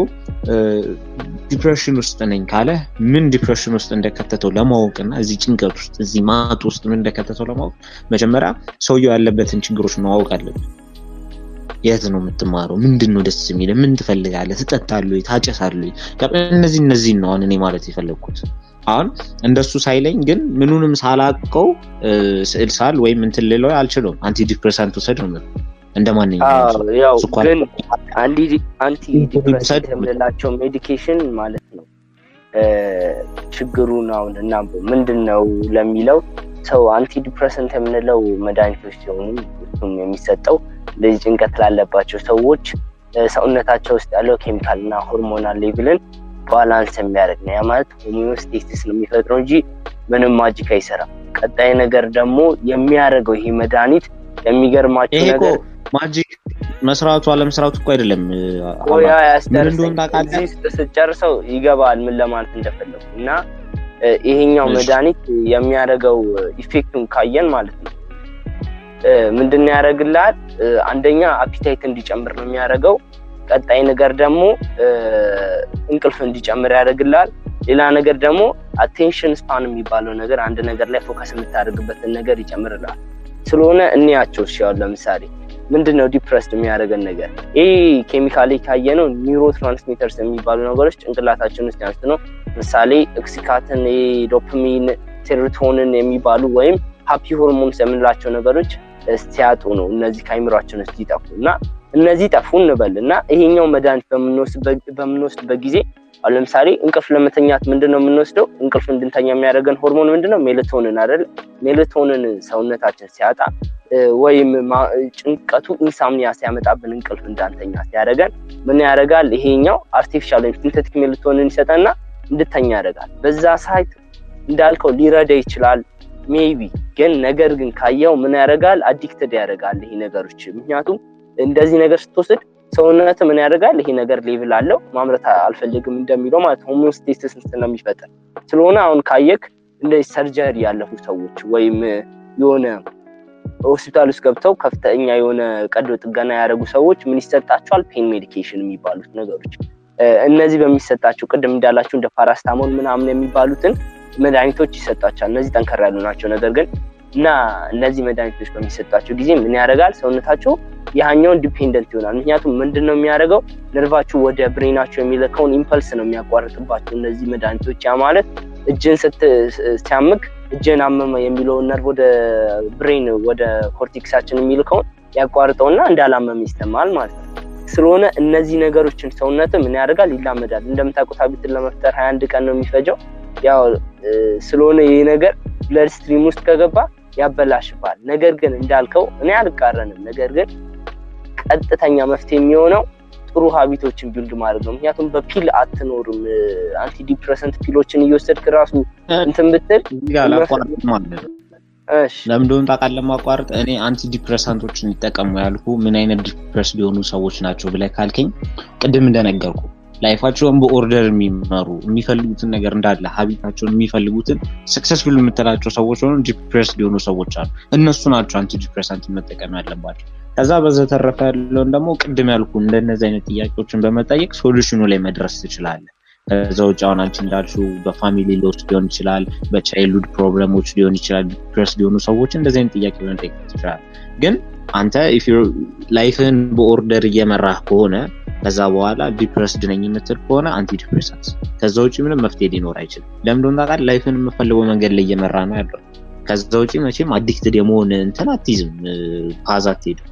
ዲፕሬሽን ውስጥ ነኝ ካለ ምን ዲፕሬሽን ውስጥ እንደከተተው ለማወቅ እና እዚህ ጭንቀት ውስጥ እዚህ ማጥ ውስጥ ምን እንደከተተው ለማወቅ መጀመሪያ ሰውየው ያለበትን ችግሮች ማወቅ አለብን የት ነው የምትማረው? ምንድን ነው ደስ የሚል? ምን ትፈልጋለህ? ትጠጣለህ? ታጨሳለህ? እነዚህ እነዚህን ነው አሁን እኔ ማለት የፈለግኩት። አሁን እንደሱ ሳይለኝ ግን ምኑንም ሳላቀው ስዕል ሳል ወይም እንትን ልለው አልችለውም። አንቲ ዲፕሬሳንት ውሰድ ነው እንደ ማንኛውም ያው ግን አንቲ ዲፕሬሳንት የምንላቸው ሜዲኬሽን ማለት ነው ችግሩን አሁን እና ምንድን ነው ለሚለው ሰው አንቲ ዲፕሬሰንት የምንለው መድኃኒቶች ሲሆኑ እሱም የሚሰጠው እንደዚህ ጭንቀት ላለባቸው ሰዎች ሰውነታቸው ውስጥ ያለው ኬሚካል እና ሆርሞናል ሌቭልን ባላንስ የሚያደርግ ነው። ያ ማለት ሆሚዮስቴሲስ ነው የሚፈጥረው እንጂ ምንም ማጂክ አይሰራም። ቀጣይ ነገር ደግሞ የሚያደርገው ይሄ መድኃኒት የሚገርማችሁ ይሄ እኮ ነገር ማጂክ መስራቱ አለመስራቱ እኮ አይደለም ቆያ ምን ያስደርሰኝ እንደሆነ ታውቃለህ? እዚህ ውስጥ ስትጨርሰው ይገባል ምን ለማለት እንደፈለጉ እና እ፣ ይሄኛው እሺ። መድኃኒት የሚያደርገው ኢፌክቱን ካየን ማለት ነው እ፣ ምንድን ነው ያደርግልሃል? እ፣ አንደኛ አፒታይት እንዲጨምር ነው የሚያደርገው። ቀጣይ ነገር ደግሞ እ፣ እንቅልፍ እንዲጨምር ያደርግልሃል። ሌላ ነገር ደግሞ አቴንሽን ስፓን የሚባለው ነገር አንድ ነገር ላይ ፎከስ የምታደርግበትን ነገር ይጨምርልሃል። ስለሆነ እንያቸው እሺ፣ አሁን ለምሳሌ ምንድን ነው ዲፕረስድ የሚያደርገን ነገር ይህ ኬሚካሊ ካየነው ኒውሮ ትራንስሚተርስ የሚባሉ ነገሮች ጭንቅላታችን ውስጥ ያንስ ነው። ምሳሌ ኦክሲካትን፣ ዶፓሚን፣ ሴሮቶንን የሚባሉ ወይም ሀፒ ሆርሞንስ የምንላቸው ነገሮች ሲያጡ ነው እነዚህ ከአይምሯችን ውስጥ ይጠፉ እና እነዚህ ጠፉ እንበል እና ይሄኛው መድኃኒት በምንወስድበት በምንወስድበት ጊዜ አሁን ለምሳሌ እንቅልፍ ለመተኛት ምንድን ነው የምንወስደው? እንቅልፍ እንድንተኛ የሚያደርገን ሆርሞን ምንድን ነው? ሜላቶንን አይደል? ሜላቶንን ሰውነታችን ሲያጣ እ፣ ወይም ማ- ጭንቀቱ ኢንሳምኒያ ሲያመጣብን እንቅልፍ እንዳንተኛ ሲያደርገን ምን ያደርጋል? ይሄኛው አርቲፊሻል ወይም ሲንተቲክ ሜላቶንን ይሰጠና እንድተኛ ያደርጋል። በዛ ሳይት እንዳልከው ሊረዳ ይችላል ሜይቢ ግን ነገር ግን ካየው ምን ያደርጋል? አዲክትድ ያደርጋል ይሄ ነገሮች። ምክንያቱም እንደዚህ ነገር ስትወስድ ሰውነት ምን ያደርጋል? ይሄ ነገር ሌቭል አለው ማምረት አልፈልግም እንደሚለው ማለት ሆሞስቴሲስ ስለሚፈጥር ስለሆነ አሁን ካየክ እንደዚህ ሰርጀሪ ያለፉ ሰዎች ወይም የሆነ ሆስፒታል ውስጥ ገብተው ከፍተኛ የሆነ ቀዶ ጥገና ያደረጉ ሰዎች ምን ይሰጣቸዋል? ፔን ሜዲኬሽን የሚባሉት ነገሮች እ፣ እነዚህ በሚሰጣቸው ቅድም እንዳላቸው እንደ ፓራስታሞል ምናምን የሚባሉትን መድኃኒቶች ይሰጣቸዋል። እነዚህ ጠንከር ያሉ ናቸው። ነገር ግን እና እነዚህ መድኃኒቶች በሚሰጣቸው ጊዜ ምን ያደርጋል? ሰውነታቸው ያኛውን ዲፔንደንት ይሆናል። ምክንያቱም ምንድን ነው የሚያደርገው? ነርቫችሁ ወደ ብሬናቸው የሚልከውን ኢምፐልስ ነው የሚያቋርጥባቸው እነዚህ መድኃኒቶች። ያ ማለት እጅን ስት ሲያምክ እጅን አመመ የሚለውን ነርቭ ወደ ብሬን ወደ ኮርቴክሳችን የሚልከውን ያቋርጠውና እንዳላመመ ይሰማል ማለት ነው። ስለሆነ እነዚህ ነገሮችን ሰውነት ምን ያደርጋል? ይላመዳል። እንደምታውቁት ሀቢትን ለመፍጠር ሀያ አንድ ቀን ነው የሚፈጀው። ያው እ፣ ስለሆነ ይህ ነገር ብለድ ስትሪም ውስጥ ከገባ ያበላሽባል። ነገር ግን እንዳልከው እኔ አልቃረንም። ነገር ግን ቀጥተኛ መፍትሄ የሚሆነው ጥሩ ሀቢቶችን ቢልድ ማድረግ ነው። ምክንያቱም በፒል አትኖርም። አንቲ ዲፕሬሰንት ፒሎችን እየወሰድክ ራሱ እንትን ብትል እዚህ ጋር ላቋርጥ ማለት ነው። እሺ ለምን እንደሆነ ታውቃለህ? ማቋረጥ እኔ አንቲ ዲፕሬሳንቶችን ይጠቀሙ ያልኩ ምን አይነት ዲፕረስ ሊሆኑ ሰዎች ናቸው ብለህ ካልከኝ ቅድም እንደነገርኩ ላይፋቸውን በኦርደር የሚመሩ የሚፈልጉትን ነገር እንዳለ ሀቢታቸውን የሚፈልጉትን ሰክሰስፉል የምትላቸው ሰዎች ሆኑ ዲፕሬስ ሊሆኑ ሰዎች አሉ። እነሱ ናቸው አንቲ ዲፕሬሳንት መጠቀም ያለባቸው። ከዛ በዘተረፈ ያለውን ደግሞ ቅድም ያልኩ እንደነዚህ አይነት ጥያቄዎችን በመጠየቅ ሶሉሽኑ ላይ መድረስ ትችላለህ። ከዛ ውጭ አሁን አንቺ እንዳልሽው በፋሚሊ ሎስ ሊሆን ይችላል፣ በቻይልድ ፕሮብለሞች ሊሆን ይችላል፣ ዲፕሬስ ሊሆኑ ሰዎች እንደዚህ አይነት ጥያቄ መጠየቅ ትችላል። ግን አንተ ላይፍህን በኦርደር እየመራህ ከሆነ ከዛ በኋላ ዲፕረስድ ነኝ የምትል ከሆነ አንቲ ዲፕሬሳንት ከዛ ውጭ ምንም መፍትሄ ሊኖር አይችልም። ለምን እንደሆነ ታውቃለህ? ላይፍህን የምፈልገው መንገድ ላይ እየመራ ነው ያለው። ከዛ ውጭ መቼም አዲክትድ የመሆን እንትን አትይዝም፣ ፓዝ አትሄድም።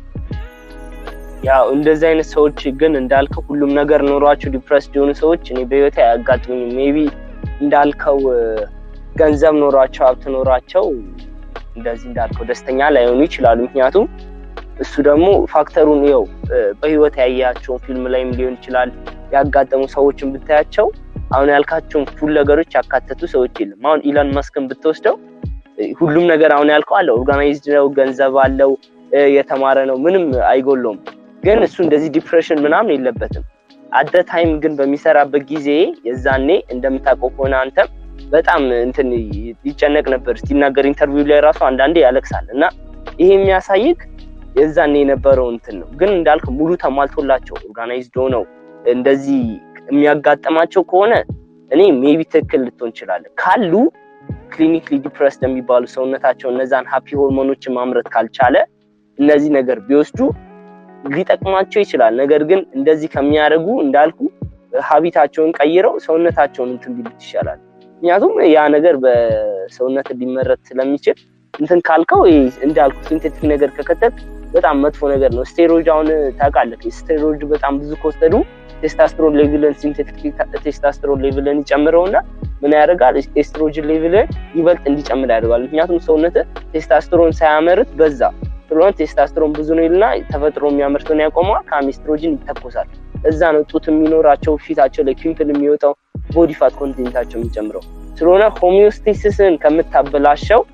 ያው እንደዚህ አይነት ሰዎች ግን እንዳልከው ሁሉም ነገር ኖሯቸው ዲፕረስድ የሆኑ ሰዎች እኔ በህይወቴ አያጋጥሙኝም። ሜቢ እንዳልከው እ፣ ገንዘብ ኖሯቸው ሀብት ኖሯቸው እንደዚህ እንዳልከው ደስተኛ ላይሆኑ ይችላሉ። ምክንያቱም እሱ ደግሞ ፋክተሩን ይኸው እ፣ በህይወት ያያቸውን ፊልም ላይም ሊሆን ይችላል ያጋጠሙ ሰዎችን ብታያቸው አሁን ያልካቸውን ፉል ነገሮች ያካተቱ ሰዎች የለም። አሁን ኢላን መስክን ብትወስደው እ፣ ሁሉም ነገር አሁን ያልከው አለው፣ ኦርጋናይዝድ ነው፣ ገንዘብ አለው፣ እ፣ የተማረ ነው፣ ምንም አይጎለውም። ግን እሱ እንደዚህ ዲፕሬሽን ምናምን የለበትም። አደ ታይም ግን በሚሰራበት ጊዜ የዛኔ እንደምታውቀው ከሆነ አንተም በጣም እንትን ይጨነቅ ነበር። ሲናገር ኢንተርቪው ላይ ራሱ አንዳንዴ ያለቅሳል እና ይሄ የሚያሳይክ የዛኔ የነበረው እንትን ነው። ግን እንዳልክ ሙሉ ተሟልቶላቸው ኦርጋናይዝድ ሆነው እንደዚህ የሚያጋጥማቸው ከሆነ እኔ ሜቢ ትክክል ልትሆን እንችላለን ካሉ ክሊኒክሊ ዲፕረስድ የሚባሉ ሰውነታቸው እነዛን ሀፒ ሆርሞኖችን ማምረት ካልቻለ እነዚህ ነገር ቢወስዱ ሊጠቅማቸው ይችላል። ነገር ግን እንደዚህ ከሚያደርጉ እንዳልኩ ሀቢታቸውን ቀይረው ሰውነታቸውን እንትን ቢሉት ይሻላል። ምክንያቱም ያ ነገር በሰውነት ሊመረት ስለሚችል እንትን ካልከው ይሄ እንዳልኩ ሲንቴቲክ ነገር ከከተት በጣም መጥፎ ነገር ነው። ስቴሮይድ አሁን ታውቃለህ፣ ስቴሮይድ በጣም ብዙ ከወሰዱ ቴስታስትሮን ሌቭልን ሲንቴቲክ ቴስታስትሮን ሌቭልን ይጨምረውና ምን ያደርጋል? ኤስትሮጅን ሌቭልን ይበልጥ እንዲጨምር ያደርጋል። ምክንያቱም ሰውነት ቴስታስትሮን ሳያመርት በዛ ስለሆነ ቴስታስትሮን ብዙ ነው ይልና ተፈጥሮ የሚያመርተውን ያቆመዋል። ከአሜስትሮጅን ይተኮሳል። እዛ ነው ጡት የሚኖራቸው ፊታቸው ላይ ፒምፕል የሚወጣው ቦዲ ፋት ኮንቴንታቸው የሚጨምረው። ስለሆነ ሆሚዮስቴሲስን ከምታበላሸው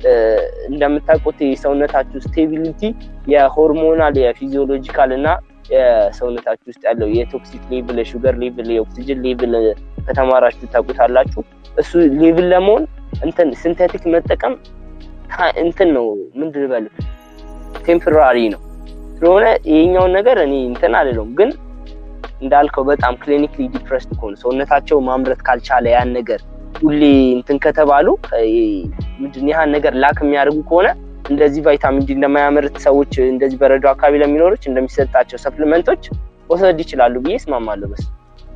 እንደምታውቁት የሰውነታችሁ ስቴቢሊቲ የሆርሞናል የፊዚዮሎጂካል እና የሰውነታችሁ ውስጥ ያለው የቶክሲክ ሌቭል የሹገር ሌቭል የኦክሲጅን ሌቭል ከተማራችሁ ታውቁታላችሁ እሱ ሌቭል ለመሆን እንትን ሲንቴቲክ መጠቀም እንትን ነው ምንድን ልበል ቴምፖራሪ ነው ስለሆነ ይሄኛውን ነገር እኔ እንትን አልለውም ግን እንዳልከው በጣም ክሊኒክሊ ዲፕረስድ ከሆኑ ሰውነታቸው ማምረት ካልቻለ ያን ነገር ሁሌ እንትን ከተባሉ ምንድን ያህን ነገር ላክ የሚያደርጉ ከሆነ እንደዚህ ቫይታሚን ዲ እንደማያመርት ሰዎች እንደዚህ በረዶ አካባቢ ለሚኖሮች እንደሚሰጣቸው ሰፕሊመንቶች መውሰድ ይችላሉ ብዬ እስማማለሁ በስ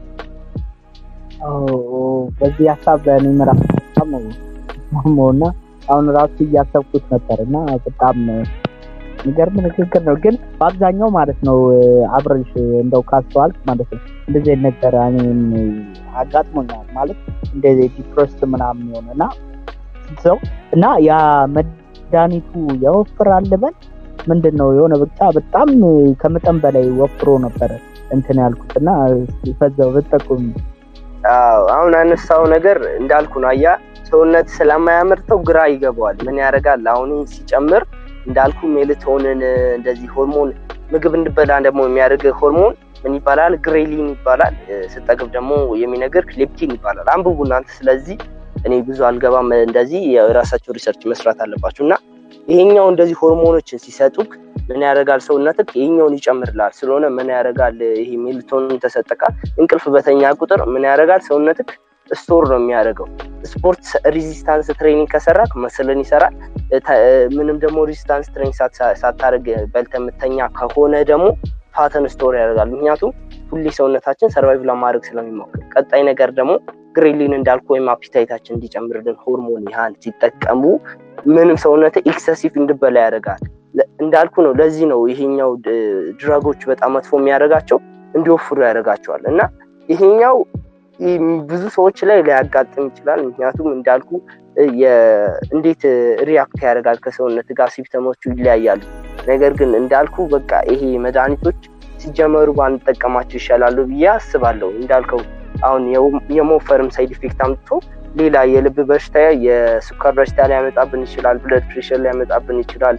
በዚህ ሀሳብ እኔ ምራፍ በጣም ነው እና አሁን ራሱ እያሰብኩት ነበር እና በጣም የሚገርም ንግግር ነው ግን በአብዛኛው ማለት ነው አብረሽ እንደው ካስተዋልክ ማለት ነው እንደዚህ አይነት ነገር እኔም አጋጥሞኛል ማለት እንደዚህ ዲፕረስድ ምናምን የሆነ እና ሰው እና ያ መድኃኒቱ ያወፍራል ልበል ምንድን ነው የሆነ ብቻ በጣም ከመጠን በላይ ወፍሮ ነበረ እንትን ያልኩት እና ፈዛው ብጠቁም አሁን አነሳው ነገር እንዳልኩ ነው አያ ሰውነት ስለማያመርተው ግራ ይገባዋል ምን ያደርጋል አሁን ሲጨምር እንዳልኩ ሜልቶንን እንደዚህ ሆርሞን ምግብ እንድበላ ደግሞ የሚያደርግ ሆርሞን ምን ይባላል ግሬሊን ይባላል ስጠግብ ደግሞ የሚነግር ሌፕቲን ይባላል አንብቡ እናንተ ስለዚህ እኔ ብዙ አልገባም እንደዚህ የራሳቸው ሪሰርች መስራት አለባቸው እና ይሄኛው እንደዚህ ሆርሞኖችን ሲሰጡክ ምን ያደርጋል ሰውነትክ ይሄኛውን ይጨምርላል ስለሆነ ምን ያደርጋል ይሄ ሜልቶንን ተሰጠቃል እንቅልፍ በተኛ ቁጥር ምን ያደርጋል ሰውነትክ ስቶር ነው የሚያደርገው ስፖርት ሪዚስታንስ ትሬኒንግ ከሰራክ መስልን ይሰራል ምንም ደግሞ ሪዚስታንስ ትሬኒንግ ሳታደርግ በልተ የምተኛ ከሆነ ደግሞ ፋተን ስቶር ያደርጋል ምክንያቱም ሁሌ ሰውነታችን ሰርቫይቭ ለማድረግ ስለሚሞክር ቀጣይ ነገር ደግሞ ግሬሊን እንዳልኩ ወይም አፒታይታችን እንዲጨምርልን ሆርሞን ያህን ሲጠቀሙ ምንም ሰውነት ኤክሰሲቭ እንድበላ ያደርጋል እንዳልኩ ነው ለዚህ ነው ይሄኛው ድረጎች በጣም መጥፎ የሚያደርጋቸው እንዲወፍሩ ያደርጋቸዋል እና ይሄኛው ብዙ ሰዎች ላይ ሊያጋጥም ይችላል ምክንያቱም እንዳልኩ እንዴት ሪያክት ያደርጋል ከሰውነት ጋር ሲምፕተሞቹ ይለያያሉ ነገር ግን እንዳልኩ በቃ ይሄ መድኃኒቶች ሲጀመሩ ባንጠቀማቸው ይሻላሉ ብዬ አስባለሁ እንዳልከው አሁን የመወፈርም ሳይድ ኢፌክት አምጥቶ ሌላ የልብ በሽታ የስኳር በሽታ ሊያመጣብን ይችላል ብለድ ፕሬሽር ሊያመጣብን ይችላል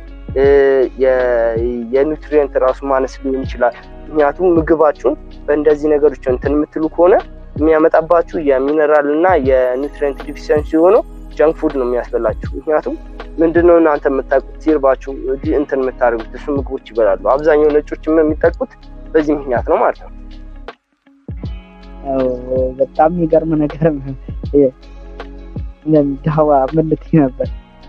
የኒውትሪየንት ራሱ ማነስ ሊሆን ይችላል ምክንያቱም ምግባችሁን በእንደዚህ ነገሮች እንትን የምትሉ ከሆነ የሚያመጣባችሁ የሚነራል እና የኒውትሪየንት ዲፊሽንሲ የሆነው ጀንክ ፉድ ነው የሚያስበላችሁ ምክንያቱም ምንድነው እናንተ የምታውቁት ሲርባችሁ እንትን የምታደርጉት እሱ ምግቦች ይበላሉ አብዛኛው ነጮች የሚጠቁት በዚህ ምክንያት ነው ማለት ነው በጣም የሚገርም ነገር ዳዋ ምን ልትይ ነበር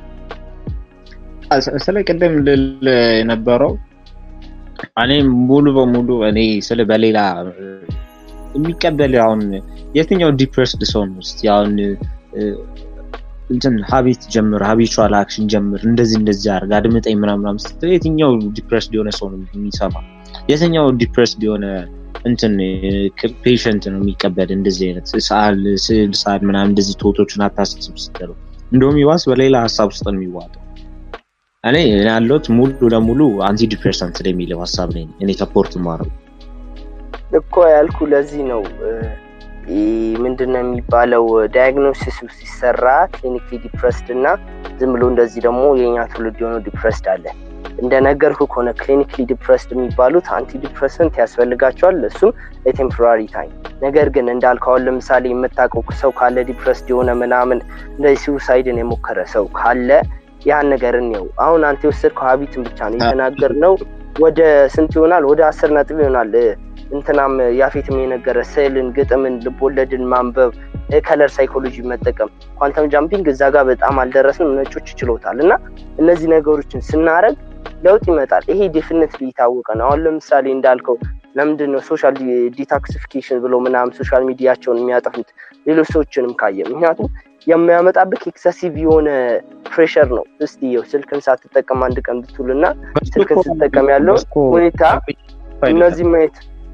ስለ ቅድም ልል የነበረው እኔ ሙሉ በሙሉ እኔ ስለ በሌላ የሚቀበል አሁን የትኛው ዲፕረስድ ሰው ነው ውስጥ አሁን እንትን ሀቢት ጀምር ሀቢቹዋል አክሽን ጀምር እንደዚህ እንደዚህ አርግ አድምጠኝ ምናምናም ስትል የትኛው ዲፕረስድ የሆነ ሰው ነው የሚሰማ የትኛው ዲፕረስድ የሆነ እንትን ፔሽንት ነው የሚቀበል እንደዚህ አይነት ሰዓል ስዕል ሰዓል ምናምን እንደዚህ ቶቶችን አታስብ ስትለው እንደውም ይባስ በሌላ ሀሳብ ውስጥ ነው የሚዋጠው እኔ ያለሁት ሙሉ ለሙሉ አንቲ ዲፕሬሰንት የሚለው ሀሳብ ነኝ እኔ ሰፖርት ማረው እኮ ያልኩ ለዚህ ነው ምንድነው የሚባለው ዳያግኖሲስ ሲሰራ ክሊኒክሊ ዲፕረስድ እና ዝም ብሎ እንደዚህ ደግሞ የኛ ትውልድ የሆነው ዲፕረስድ አለ እንደነገርኩ ከሆነ ክሊኒክሊ ዲፕረስድ የሚባሉት አንቲ ዲፕረሰንት ያስፈልጋቸዋል እሱም ለቴምፖራሪ ታይም ነገር ግን እንዳልከውን ለምሳሌ የምታውቀው ሰው ካለ ዲፕረስድ የሆነ ምናምን እንደዚህ ሲውሳይድን የሞከረ ሰው ካለ ያን ነገር እንየው አሁን አንተ የወሰድከው ሀቢትን ብቻ ነው የተናገር ነው ወደ ስንት ይሆናል ወደ አስር ነጥብ ይሆናል እንትናም ያፌትም የነገረ ስዕልን ግጥምን ልቦለድን ማንበብ ከለር ሳይኮሎጂ መጠቀም ኳንተም ጃምፒንግ እዛ ጋር በጣም አልደረስንም ነጮች ይችሎታል እና እነዚህ ነገሮችን ስናደረግ ለውጥ ይመጣል ይሄ ዴፊነት የታወቀ ነው አሁን ለምሳሌ እንዳልከው ለምንድን ነው ሶሻል ዲታክሲፊኬሽን ብሎ ምናምን ሶሻል ሚዲያቸውን የሚያጠፉት ሌሎች ሰዎችንም ካየ ምክንያቱም የሚያመጣብህ ኤክሰሲቭ የሆነ ፕሬሸር ነው እስቲ ው ስልክን ሳትጠቀም አንድ ቀን ብትውል እና ስልክን ስትጠቀም ያለው ሁኔታ እነዚህ ማየት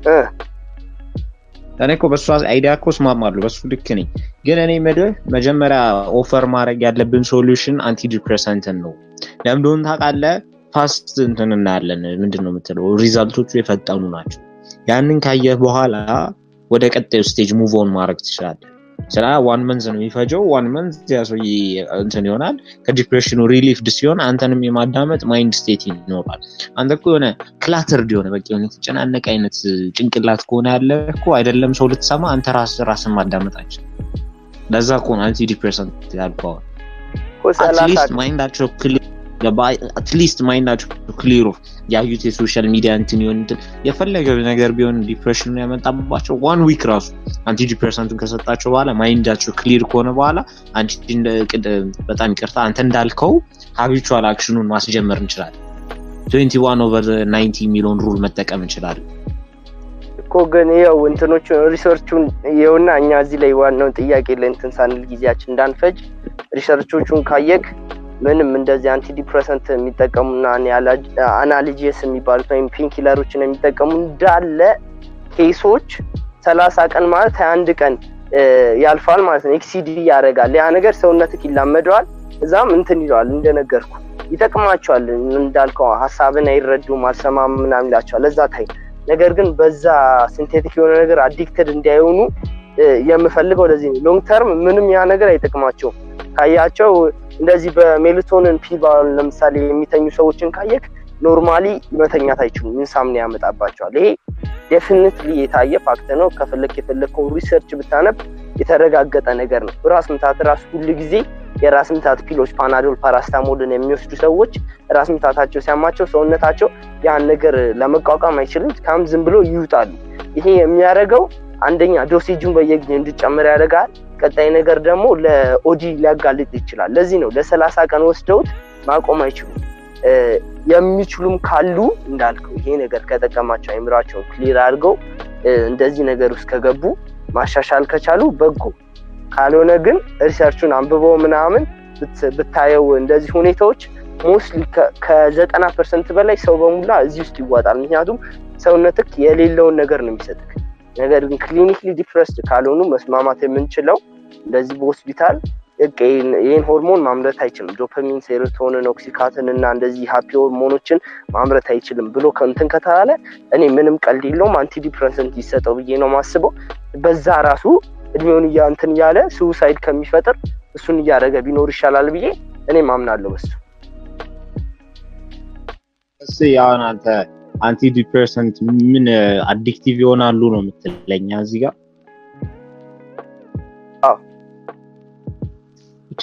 እኔ እኮ በሱ አይዲያ እኮ እስማማለሁ በሱ ልክ ነኝ ግን እኔ ምድህ መጀመሪያ ኦፈር ማድረግ ያለብን ሶሉሽን አንቲ ዲፕሬሰንትን ነው ለምንደሆን ታውቃለ ፋስት እንትን እናያለን ምንድን ነው የምትለው ሪዛልቶቹ የፈጠኑ ናቸው ያንን ካየህ በኋላ ወደ ቀጣዩ ስቴጅ ሙቭ ኦን ማድረግ ትችላለ ስለ ዋን መንዝ ነው የሚፈጀው። ዋን መንዝ ያ ሰውዬ እንትን ይሆናል። ከዲፕሬሽኑ ሪሊፍድ ሲሆን አንተንም የማዳመጥ ማይንድ ስቴት ይኖራል። አንተ እኮ የሆነ ክላተርድ የሆነ በቃ የሆነ የተጨናነቀ አይነት ጭንቅላት ከሆነ ያለ እኮ አይደለም ሰው ልትሰማ አንተ ራስ ራስን ማዳመጣችን ለዛ ከሆነ አንቲ ዲፕሬሰንት ያልከዋል። አትሊስት ማይንዳቸው አትሊስት ማይንዳቸው ክሊር ያዩት የሶሻል ሚዲያ እንትን ይሆን እንትን የፈለገው ነገር ቢሆን ዲፕሬሽን ያመጣባቸው ዋን ዊክ ራሱ አንቲ ዲፕሬሰንቱን ከሰጣቸው በኋላ ማይንዳቸው ክሊር ከሆነ በኋላ አንቺ በጣም ይቅርታ አንተ እንዳልከው ሀቢቹዋል አክሽኑን ማስጀመር እንችላለን። ትዌንቲ ዋን ኦቨር ናይንቲ የሚለውን ሩል መጠቀም እንችላለን። እኮ ግን ይኸው እንትኖቹን ሪሰርቹን ይኸውና እኛ እዚህ ላይ ዋናውን ጥያቄ ለእንትን ሳንል ጊዜያችን እንዳንፈጅ ሪሰርቾቹን ካየክ ምንም እንደዚህ አንቲ ዲፕሬሰንት የሚጠቀሙና አናልጂስ የሚባሉት ወይም ፔንኪለሮችን የሚጠቀሙ እንዳለ ኬሶች ሰላሳ ቀን ማለት ሀያ አንድ ቀን ያልፋል ማለት ነው። ኤክሲዲ ያደርጋል ያ ነገር ሰውነትክ ይላመደዋል። እዛም እንትን ይለዋል እንደነገርኩ ይጠቅማቸዋል። እንዳልከው ሀሳብን አይረዱም አልሰማም ምናምን ይላቸዋል። ለዛ ታይ ነገር ግን በዛ ሲንቴቲክ የሆነ ነገር አዲክትድ እንዳይሆኑ የምፈልገው ለዚህ ነው። ሎንግ ተርም ምንም ያ ነገር አይጠቅማቸውም። ካያቸው እንደዚህ በሜላቶኒን ፒል ለምሳሌ የሚተኙ ሰዎችን ካየክ ኖርማሊ መተኛት አይችሉም። ኢንሳምኒያ ያመጣባቸዋል። ይሄ ዴፊኒትሊ የታየ ፋክት ነው። ከፈለክ የፈለግከው ሪሰርች ብታነብ የተረጋገጠ ነገር ነው። ራስ ምታት ራሱ ሁሉ ጊዜ የራስ ምታት ፒሎች ፓናዶል፣ ፓራስታሞልን የሚወስዱ ሰዎች ራስ ምታታቸው ሲያማቸው ሰውነታቸው ያን ነገር ለመቋቋም አይችልም። ካም ዝም ብሎ ይውጣሉ። ይሄ የሚያደርገው አንደኛ ዶሴጁን በየጊዜው እንዲጨምር ያደርጋል። ቀጣይ ነገር ደግሞ ለኦዲ ሊያጋልጥ ይችላል። ለዚህ ነው ለሰላሳ ቀን ወስደውት ማቆም አይችሉም። የሚችሉም ካሉ እንዳልከው ይሄ ነገር ከጠቀማቸው አይምራቸውን ክሊር አድርገው እንደዚህ ነገር ውስጥ ከገቡ ማሻሻል ከቻሉ በጎ፣ ካልሆነ ግን ሪሰርቹን አንብበው ምናምን ብታየው እንደዚህ ሁኔታዎች ሞስትሊ ከዘጠና ፐርሰንት በላይ ሰው በሙላ እዚህ ውስጥ ይዋጣል። ምክንያቱም ሰውነትክ የሌለውን ነገር ነው የሚሰጥክ። ነገር ግን ክሊኒክሊ ዲፕረስድ ካልሆኑ መስማማት የምንችለው እንደዚህ በሆስፒታል ይህን ሆርሞን ማምረት አይችልም፣ ዶፓሚን፣ ሴሮቶንን፣ ኦክሲካትን እና እንደዚህ ሀፒ ሆርሞኖችን ማምረት አይችልም ብሎ ከንትን ከተባለ እኔ ምንም ቀልድ የለውም አንቲ ዲፕረሰንት ይሰጠው ብዬ ነው ማስበው። በዛ ራሱ እድሜውን እንትን እያለ ሱሳይድ ከሚፈጥር እሱን እያደረገ ቢኖር ይሻላል ብዬ እኔ ማምናለሁ በሱ። እስ አሁን አንተ አንቲ ዲፕሬሰንት ምን አዲክቲቭ ይሆናሉ ነው የምትለኛ እዚህ ጋር ብቻ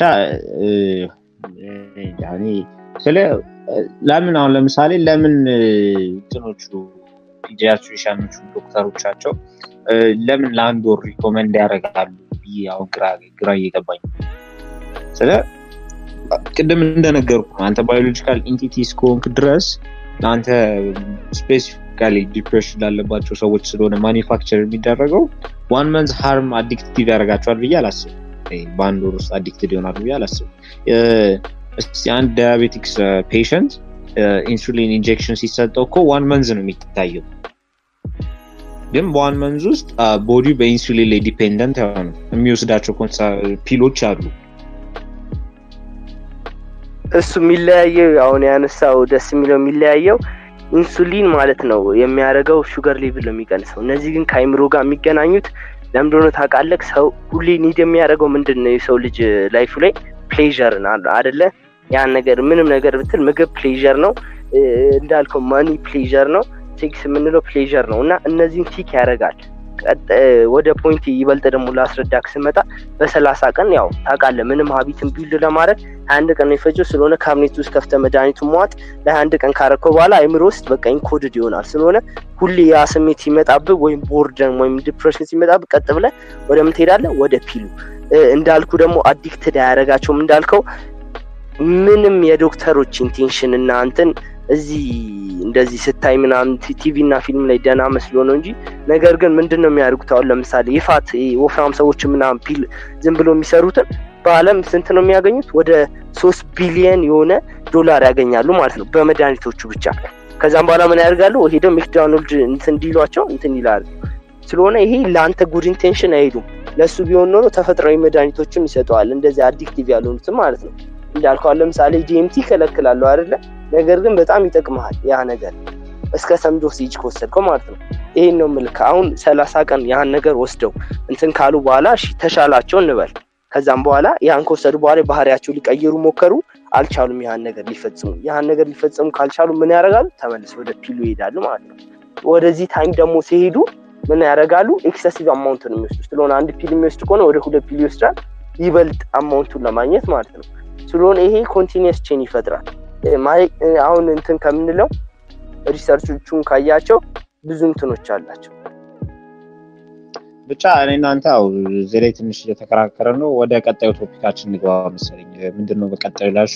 ስለ ለምን አሁን ለምሳሌ ለምን እንትኖቹ ፒዲያትሪሻኖቹ ዶክተሮቻቸው ለምን ለአንድ ወር ሪኮመንድ ያደርጋሉ ብዬ አሁን ግራ እየገባኝ ስለ ቅድም እንደነገርኩ አንተ ባዮሎጂካል ኢንቲቲ እስከሆንክ ድረስ ለአንተ ስፔሲፊካሊ ዲፕሬሽን ላለባቸው ሰዎች ስለሆነ ማኒፋክቸር የሚደረገው ዋን መንዝ ሃርም አዲክቲቭ ያደርጋቸዋል ብዬ አላስብም። በአንድ ወር ውስጥ አዲክትድ ይሆናሉ ብዬ አላስብም። እስቲ አንድ ዳያቤቲክስ ፔሽንት ኢንሱሊን ኢንጀክሽን ሲሰጠው እኮ ዋን መንዝ ነው የሚታየው፣ ግን በዋን መንዝ ውስጥ ቦዲ በኢንሱሊን ላይ ዲፔንደንት የሆኑ የሚወስዳቸው ፒሎች አሉ። እሱ የሚለያየው አሁን ያነሳው ደስ የሚለው የሚለያየው ኢንሱሊን ማለት ነው የሚያደርገው ሹገር ሌቭል ነው የሚቀንሰው። እነዚህ ግን ከአይምሮ ጋር የሚገናኙት ለምንድነው ታውቃለህ? ሰው ሁሌ ኒድ የሚያደርገው ምንድን ነው? የሰው ልጅ ላይፉ ላይ ፕሌዥር አደለ? ያን ነገር ምንም ነገር ብትል ምግብ ፕሌዥር ነው እንዳልከው፣ ማኒ ፕሌዥር ነው፣ ሴክስ የምንለው ፕሌዥር ነው። እና እነዚህን ቲክ ያደርጋል። ወደ ፖይንት ይበልጥ ደግሞ ላስረዳክ ስመጣ በሰላሳ ቀን ያው ታውቃለህ ምንም ሀቢትን ቢልድ ለማድረግ ሀያ አንድ ቀን ነው የፈጀው። ስለሆነ ካቢኔት ውስጥ ከፍተ መድኃኒቱን መዋጥ ለሀያ አንድ ቀን ካረከው በኋላ አይምሮ ውስጥ በቃ ኢንኮድድ ይሆናል። ስለሆነ ሁሌ ያ ስሜት ሲመጣብህ ወይም ቦርደን ወይም ዲፕሬሽን ሲመጣብህ ቀጥ ብለህ ወደ ምን ትሄዳለህ? ወደ ፒሉ። እንዳልኩ ደግሞ አዲክትድ አያደርጋቸውም እንዳልከው ምንም የዶክተሮች ኢንቴንሽን እና እንትን እዚህ እንደዚህ ስታይ ምናምን ቲቪ እና ፊልም ላይ ደህና መስሎ ነው እንጂ ነገር ግን ምንድን ነው የሚያደርጉት? አሁን ለምሳሌ ይፋት ወፍራም ሰዎች ምናምን ፒል ዝም ብሎ የሚሰሩትን በአለም ስንት ነው የሚያገኙት? ወደ ሶስት ቢሊየን የሆነ ዶላር ያገኛሉ ማለት ነው በመድኃኒቶቹ ብቻ። ከዛም በኋላ ምን ያደርጋሉ? ሄደው ሜክዶናልድ እንትን እንዲሏቸው እንትን ይላሉ። ስለሆነ ይሄ ለአንተ ጉድ ኢንቴንሽን አይሄዱም። ለእሱ ቢሆን ኖሮ ተፈጥሯዊ መድኃኒቶችን ይሰጠዋል፣ እንደዚህ አዲክቲቭ ያልሆኑትም ማለት ነው። እንዳልከዋል ለምሳሌ ዲኤምቲ ይከለክላለሁ አይደለ? ነገር ግን በጣም ይጠቅመሃል ያ ነገር እስከ ሰም ዶሴጅ ከወሰድከው ማለት ነው። ይሄን ነው ምልክ። አሁን ሰላሳ ቀን ያን ነገር ወስደው እንትን ካሉ በኋላ እሺ ተሻላቸው እንበል። ከዛም በኋላ ያን ከወሰዱ በኋላ ባህሪያቸው ሊቀይሩ ሞከሩ፣ አልቻሉም። ያን ነገር ሊፈጽሙ ያን ነገር ሊፈጽሙ ካልቻሉ ምን ያደርጋሉ? ተመልሰው ወደ ፒሉ ይሄዳሉ ማለት ነው። ወደዚህ ታይም ደግሞ ሲሄዱ ምን ያደርጋሉ? ኤክሰሲቭ አማውንት ነው የሚወስዱ። ስለሆነ አንድ ፒል የሚወስድ ከሆነ ወደ ሁለት ፒል ይወስዳል፣ ይበልጥ አማውንቱን ለማግኘት ማለት ነው። ስለሆነ ይሄ ኮንቲኒየስ ቼን ይፈጥራል። አሁን እንትን ከምንለው ሪሰርቾቹን ካያቸው ብዙ እንትኖች አላቸው። ብቻ እኔ እናንተ ያው እዚህ ላይ ትንሽ እየተከራከረ ነው። ወደ ቀጣዩ ቶፒካችን እንግባ መሰለኝ። ምንድን ነው በቀጣዩ ላሹ?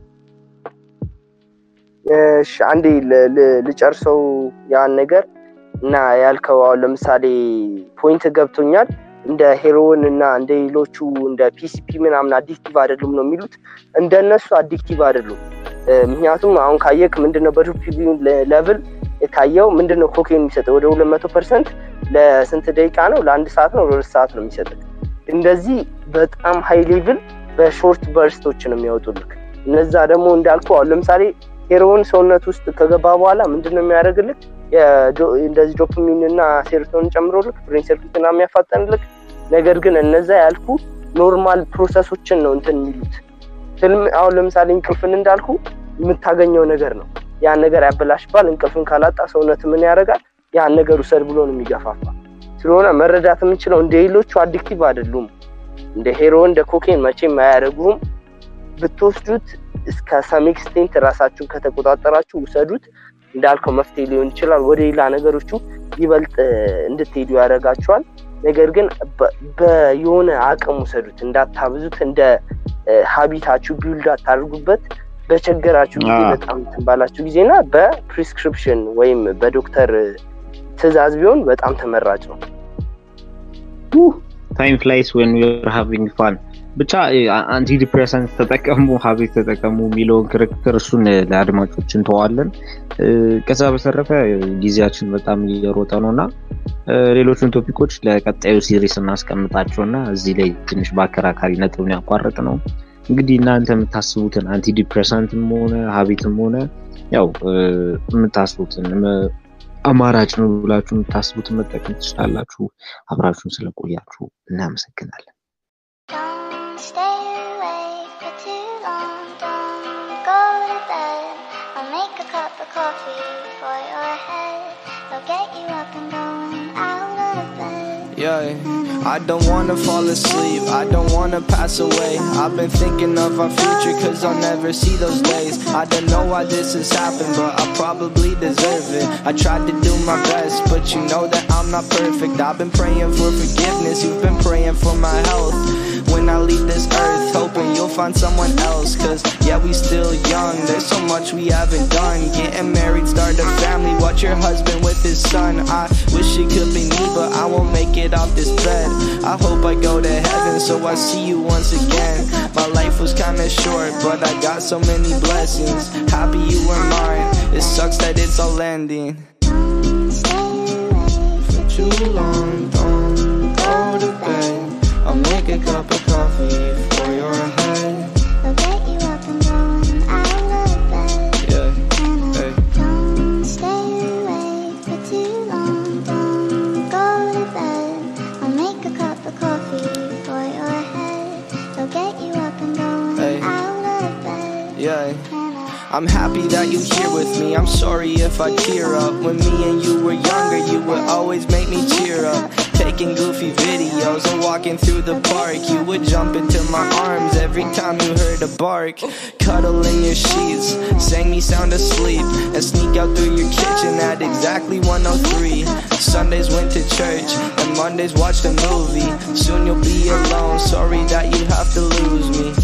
እሺ አንዴ ልጨርሰው ያን ነገር እና ያልከው አሁን ለምሳሌ ፖይንት ገብቶኛል። እንደ ሄሮን እና እንደ ሌሎቹ እንደ ፒሲፒ ምናምን አዲክቲቭ አይደሉም ነው የሚሉት። እንደነሱ አዲክቲቭ አይደሉም። ምክንያቱም አሁን ካየክ ምንድነው በዶፓሚን ሌቭል ካየው ምንድነው ኮኬን የሚሰጠው ወደ ሁለት መቶ ፐርሰንት ለስንት ደቂቃ ነው? ለአንድ ሰዓት ነው፣ ለሁለት ሰዓት ነው የሚሰጥህ። እንደዚህ በጣም ሃይ ሌቭል በሾርት በርስቶች ነው የሚያወጡልክ። እነዛ ደግሞ እንዳልኩ አሁን ለምሳሌ ሄሮን ሰውነት ውስጥ ከገባ በኋላ ምንድን ነው የሚያደርግልክ? እንደዚህ ዶፓሚን እና ሴሮቶንን ጨምሮልክ ብሬን ሰርኪት እና የሚያፋጠንልክ። ነገር ግን እነዛ ያልኩ ኖርማል ፕሮሰሶችን ነው እንትን የሚሉት። ህልም አሁን ለምሳሌ እንቅልፍን እንዳልኩ የምታገኘው ነገር ነው። ያን ነገር ያበላሽባል። እንቅልፍን ካላጣ ሰውነት ምን ያደርጋል? ያን ነገር ውሰድ ብሎ ነው የሚገፋፋ። ስለሆነ መረዳት የምንችለው እንደ ሌሎቹ አዲክቲቭ አይደሉም። እንደ ሄሮን እንደ ኮኬን መቼም አያደርጉም። ብትወስዱት እስከ ሰም ኤክስቴንት ራሳችሁን ከተቆጣጠራችሁ ውሰዱት። እንዳልከው መፍትሄ ሊሆን ይችላል። ወደ ሌላ ነገሮቹ ይበልጥ እንድትሄዱ ያደርጋችኋል። ነገር ግን በየሆነ አቅም ውሰዱት፣ እንዳታብዙት። እንደ ሀቢታችሁ ቢውልድ አታድርጉበት። በቸገራችሁ ጊዜ በጣም ትንባላችሁ ጊዜና በፕሪስክሪፕሽን ወይም በዶክተር ትዕዛዝ ቢሆን በጣም ተመራጭ ነው። ታይም ፍላይስ ወን ዩር ሃቪንግ ፋን ብቻ አንቲ ዲፕሬሰንት ተጠቀሙ ሀቤት ተጠቀሙ የሚለውን ክርክር እሱን ለአድማጮች እንተዋለን። ከዛ በተረፈ ጊዜያችን በጣም እየሮጠ ነው እና ሌሎቹን ቶፒኮች ለቀጣዩ ሲሪስ እናስቀምጣቸው እና እዚህ ላይ ትንሽ በአከራካሪ ነጥብን ያቋረጥ ነው። እንግዲህ እናንተ የምታስቡትን አንቲ ዲፕሬሳንትም ሆነ ሀቢትም ሆነ ያው የምታስቡትን አማራጭ ነው ብላችሁ የምታስቡትን መጠቀም ትችላላችሁ። አብራችሁን ስለቆያችሁ እናመሰግናለን። Don't stay awake for too long. Don't go to bed. I'll make a cup of coffee for your head. I'll get you up and going out of bed. Yeah, I don't wanna fall asleep, I don't wanna pass away. I've been thinking of our future, cause I'll never see those days. I don't know why this has happened, but I probably deserve it. I tried to do my best, but you know that I'm not perfect. I've been praying for forgiveness, you've been praying for my health. When I leave this earth, hoping you'll find someone else. Cause yeah, we still young, there's so much we haven't done. Getting married, start a family, watch your husband with his son. I wish it could be me, but I won't make it off this bed. I hope I go to heaven, so I see you once again. My life was kinda short, but I got so many blessings. Happy you were mine, it sucks that it's all ending. Don't stay awake For too long, don't go to bed. I'll make a cup of coffee for your head. I'll get you up and going out of bed. Yeah, And I hey. don't stay awake for too long. Don't go to bed. I'll make a cup of coffee for your head. I'll get you up and going Hey. out of bed. yeah. And I I'm happy that you here with me. I'm sorry if I tear up. When me and you were younger, you would always make me cheer up. Taking goofy videos and walking through the park. You would jump into my arms every time you heard a bark. Cuddle in your sheets, sang me sound asleep, and sneak out through your kitchen at exactly 103. Sundays went to church, and Mondays watched a movie. Soon you'll be alone. Sorry that you have to lose me.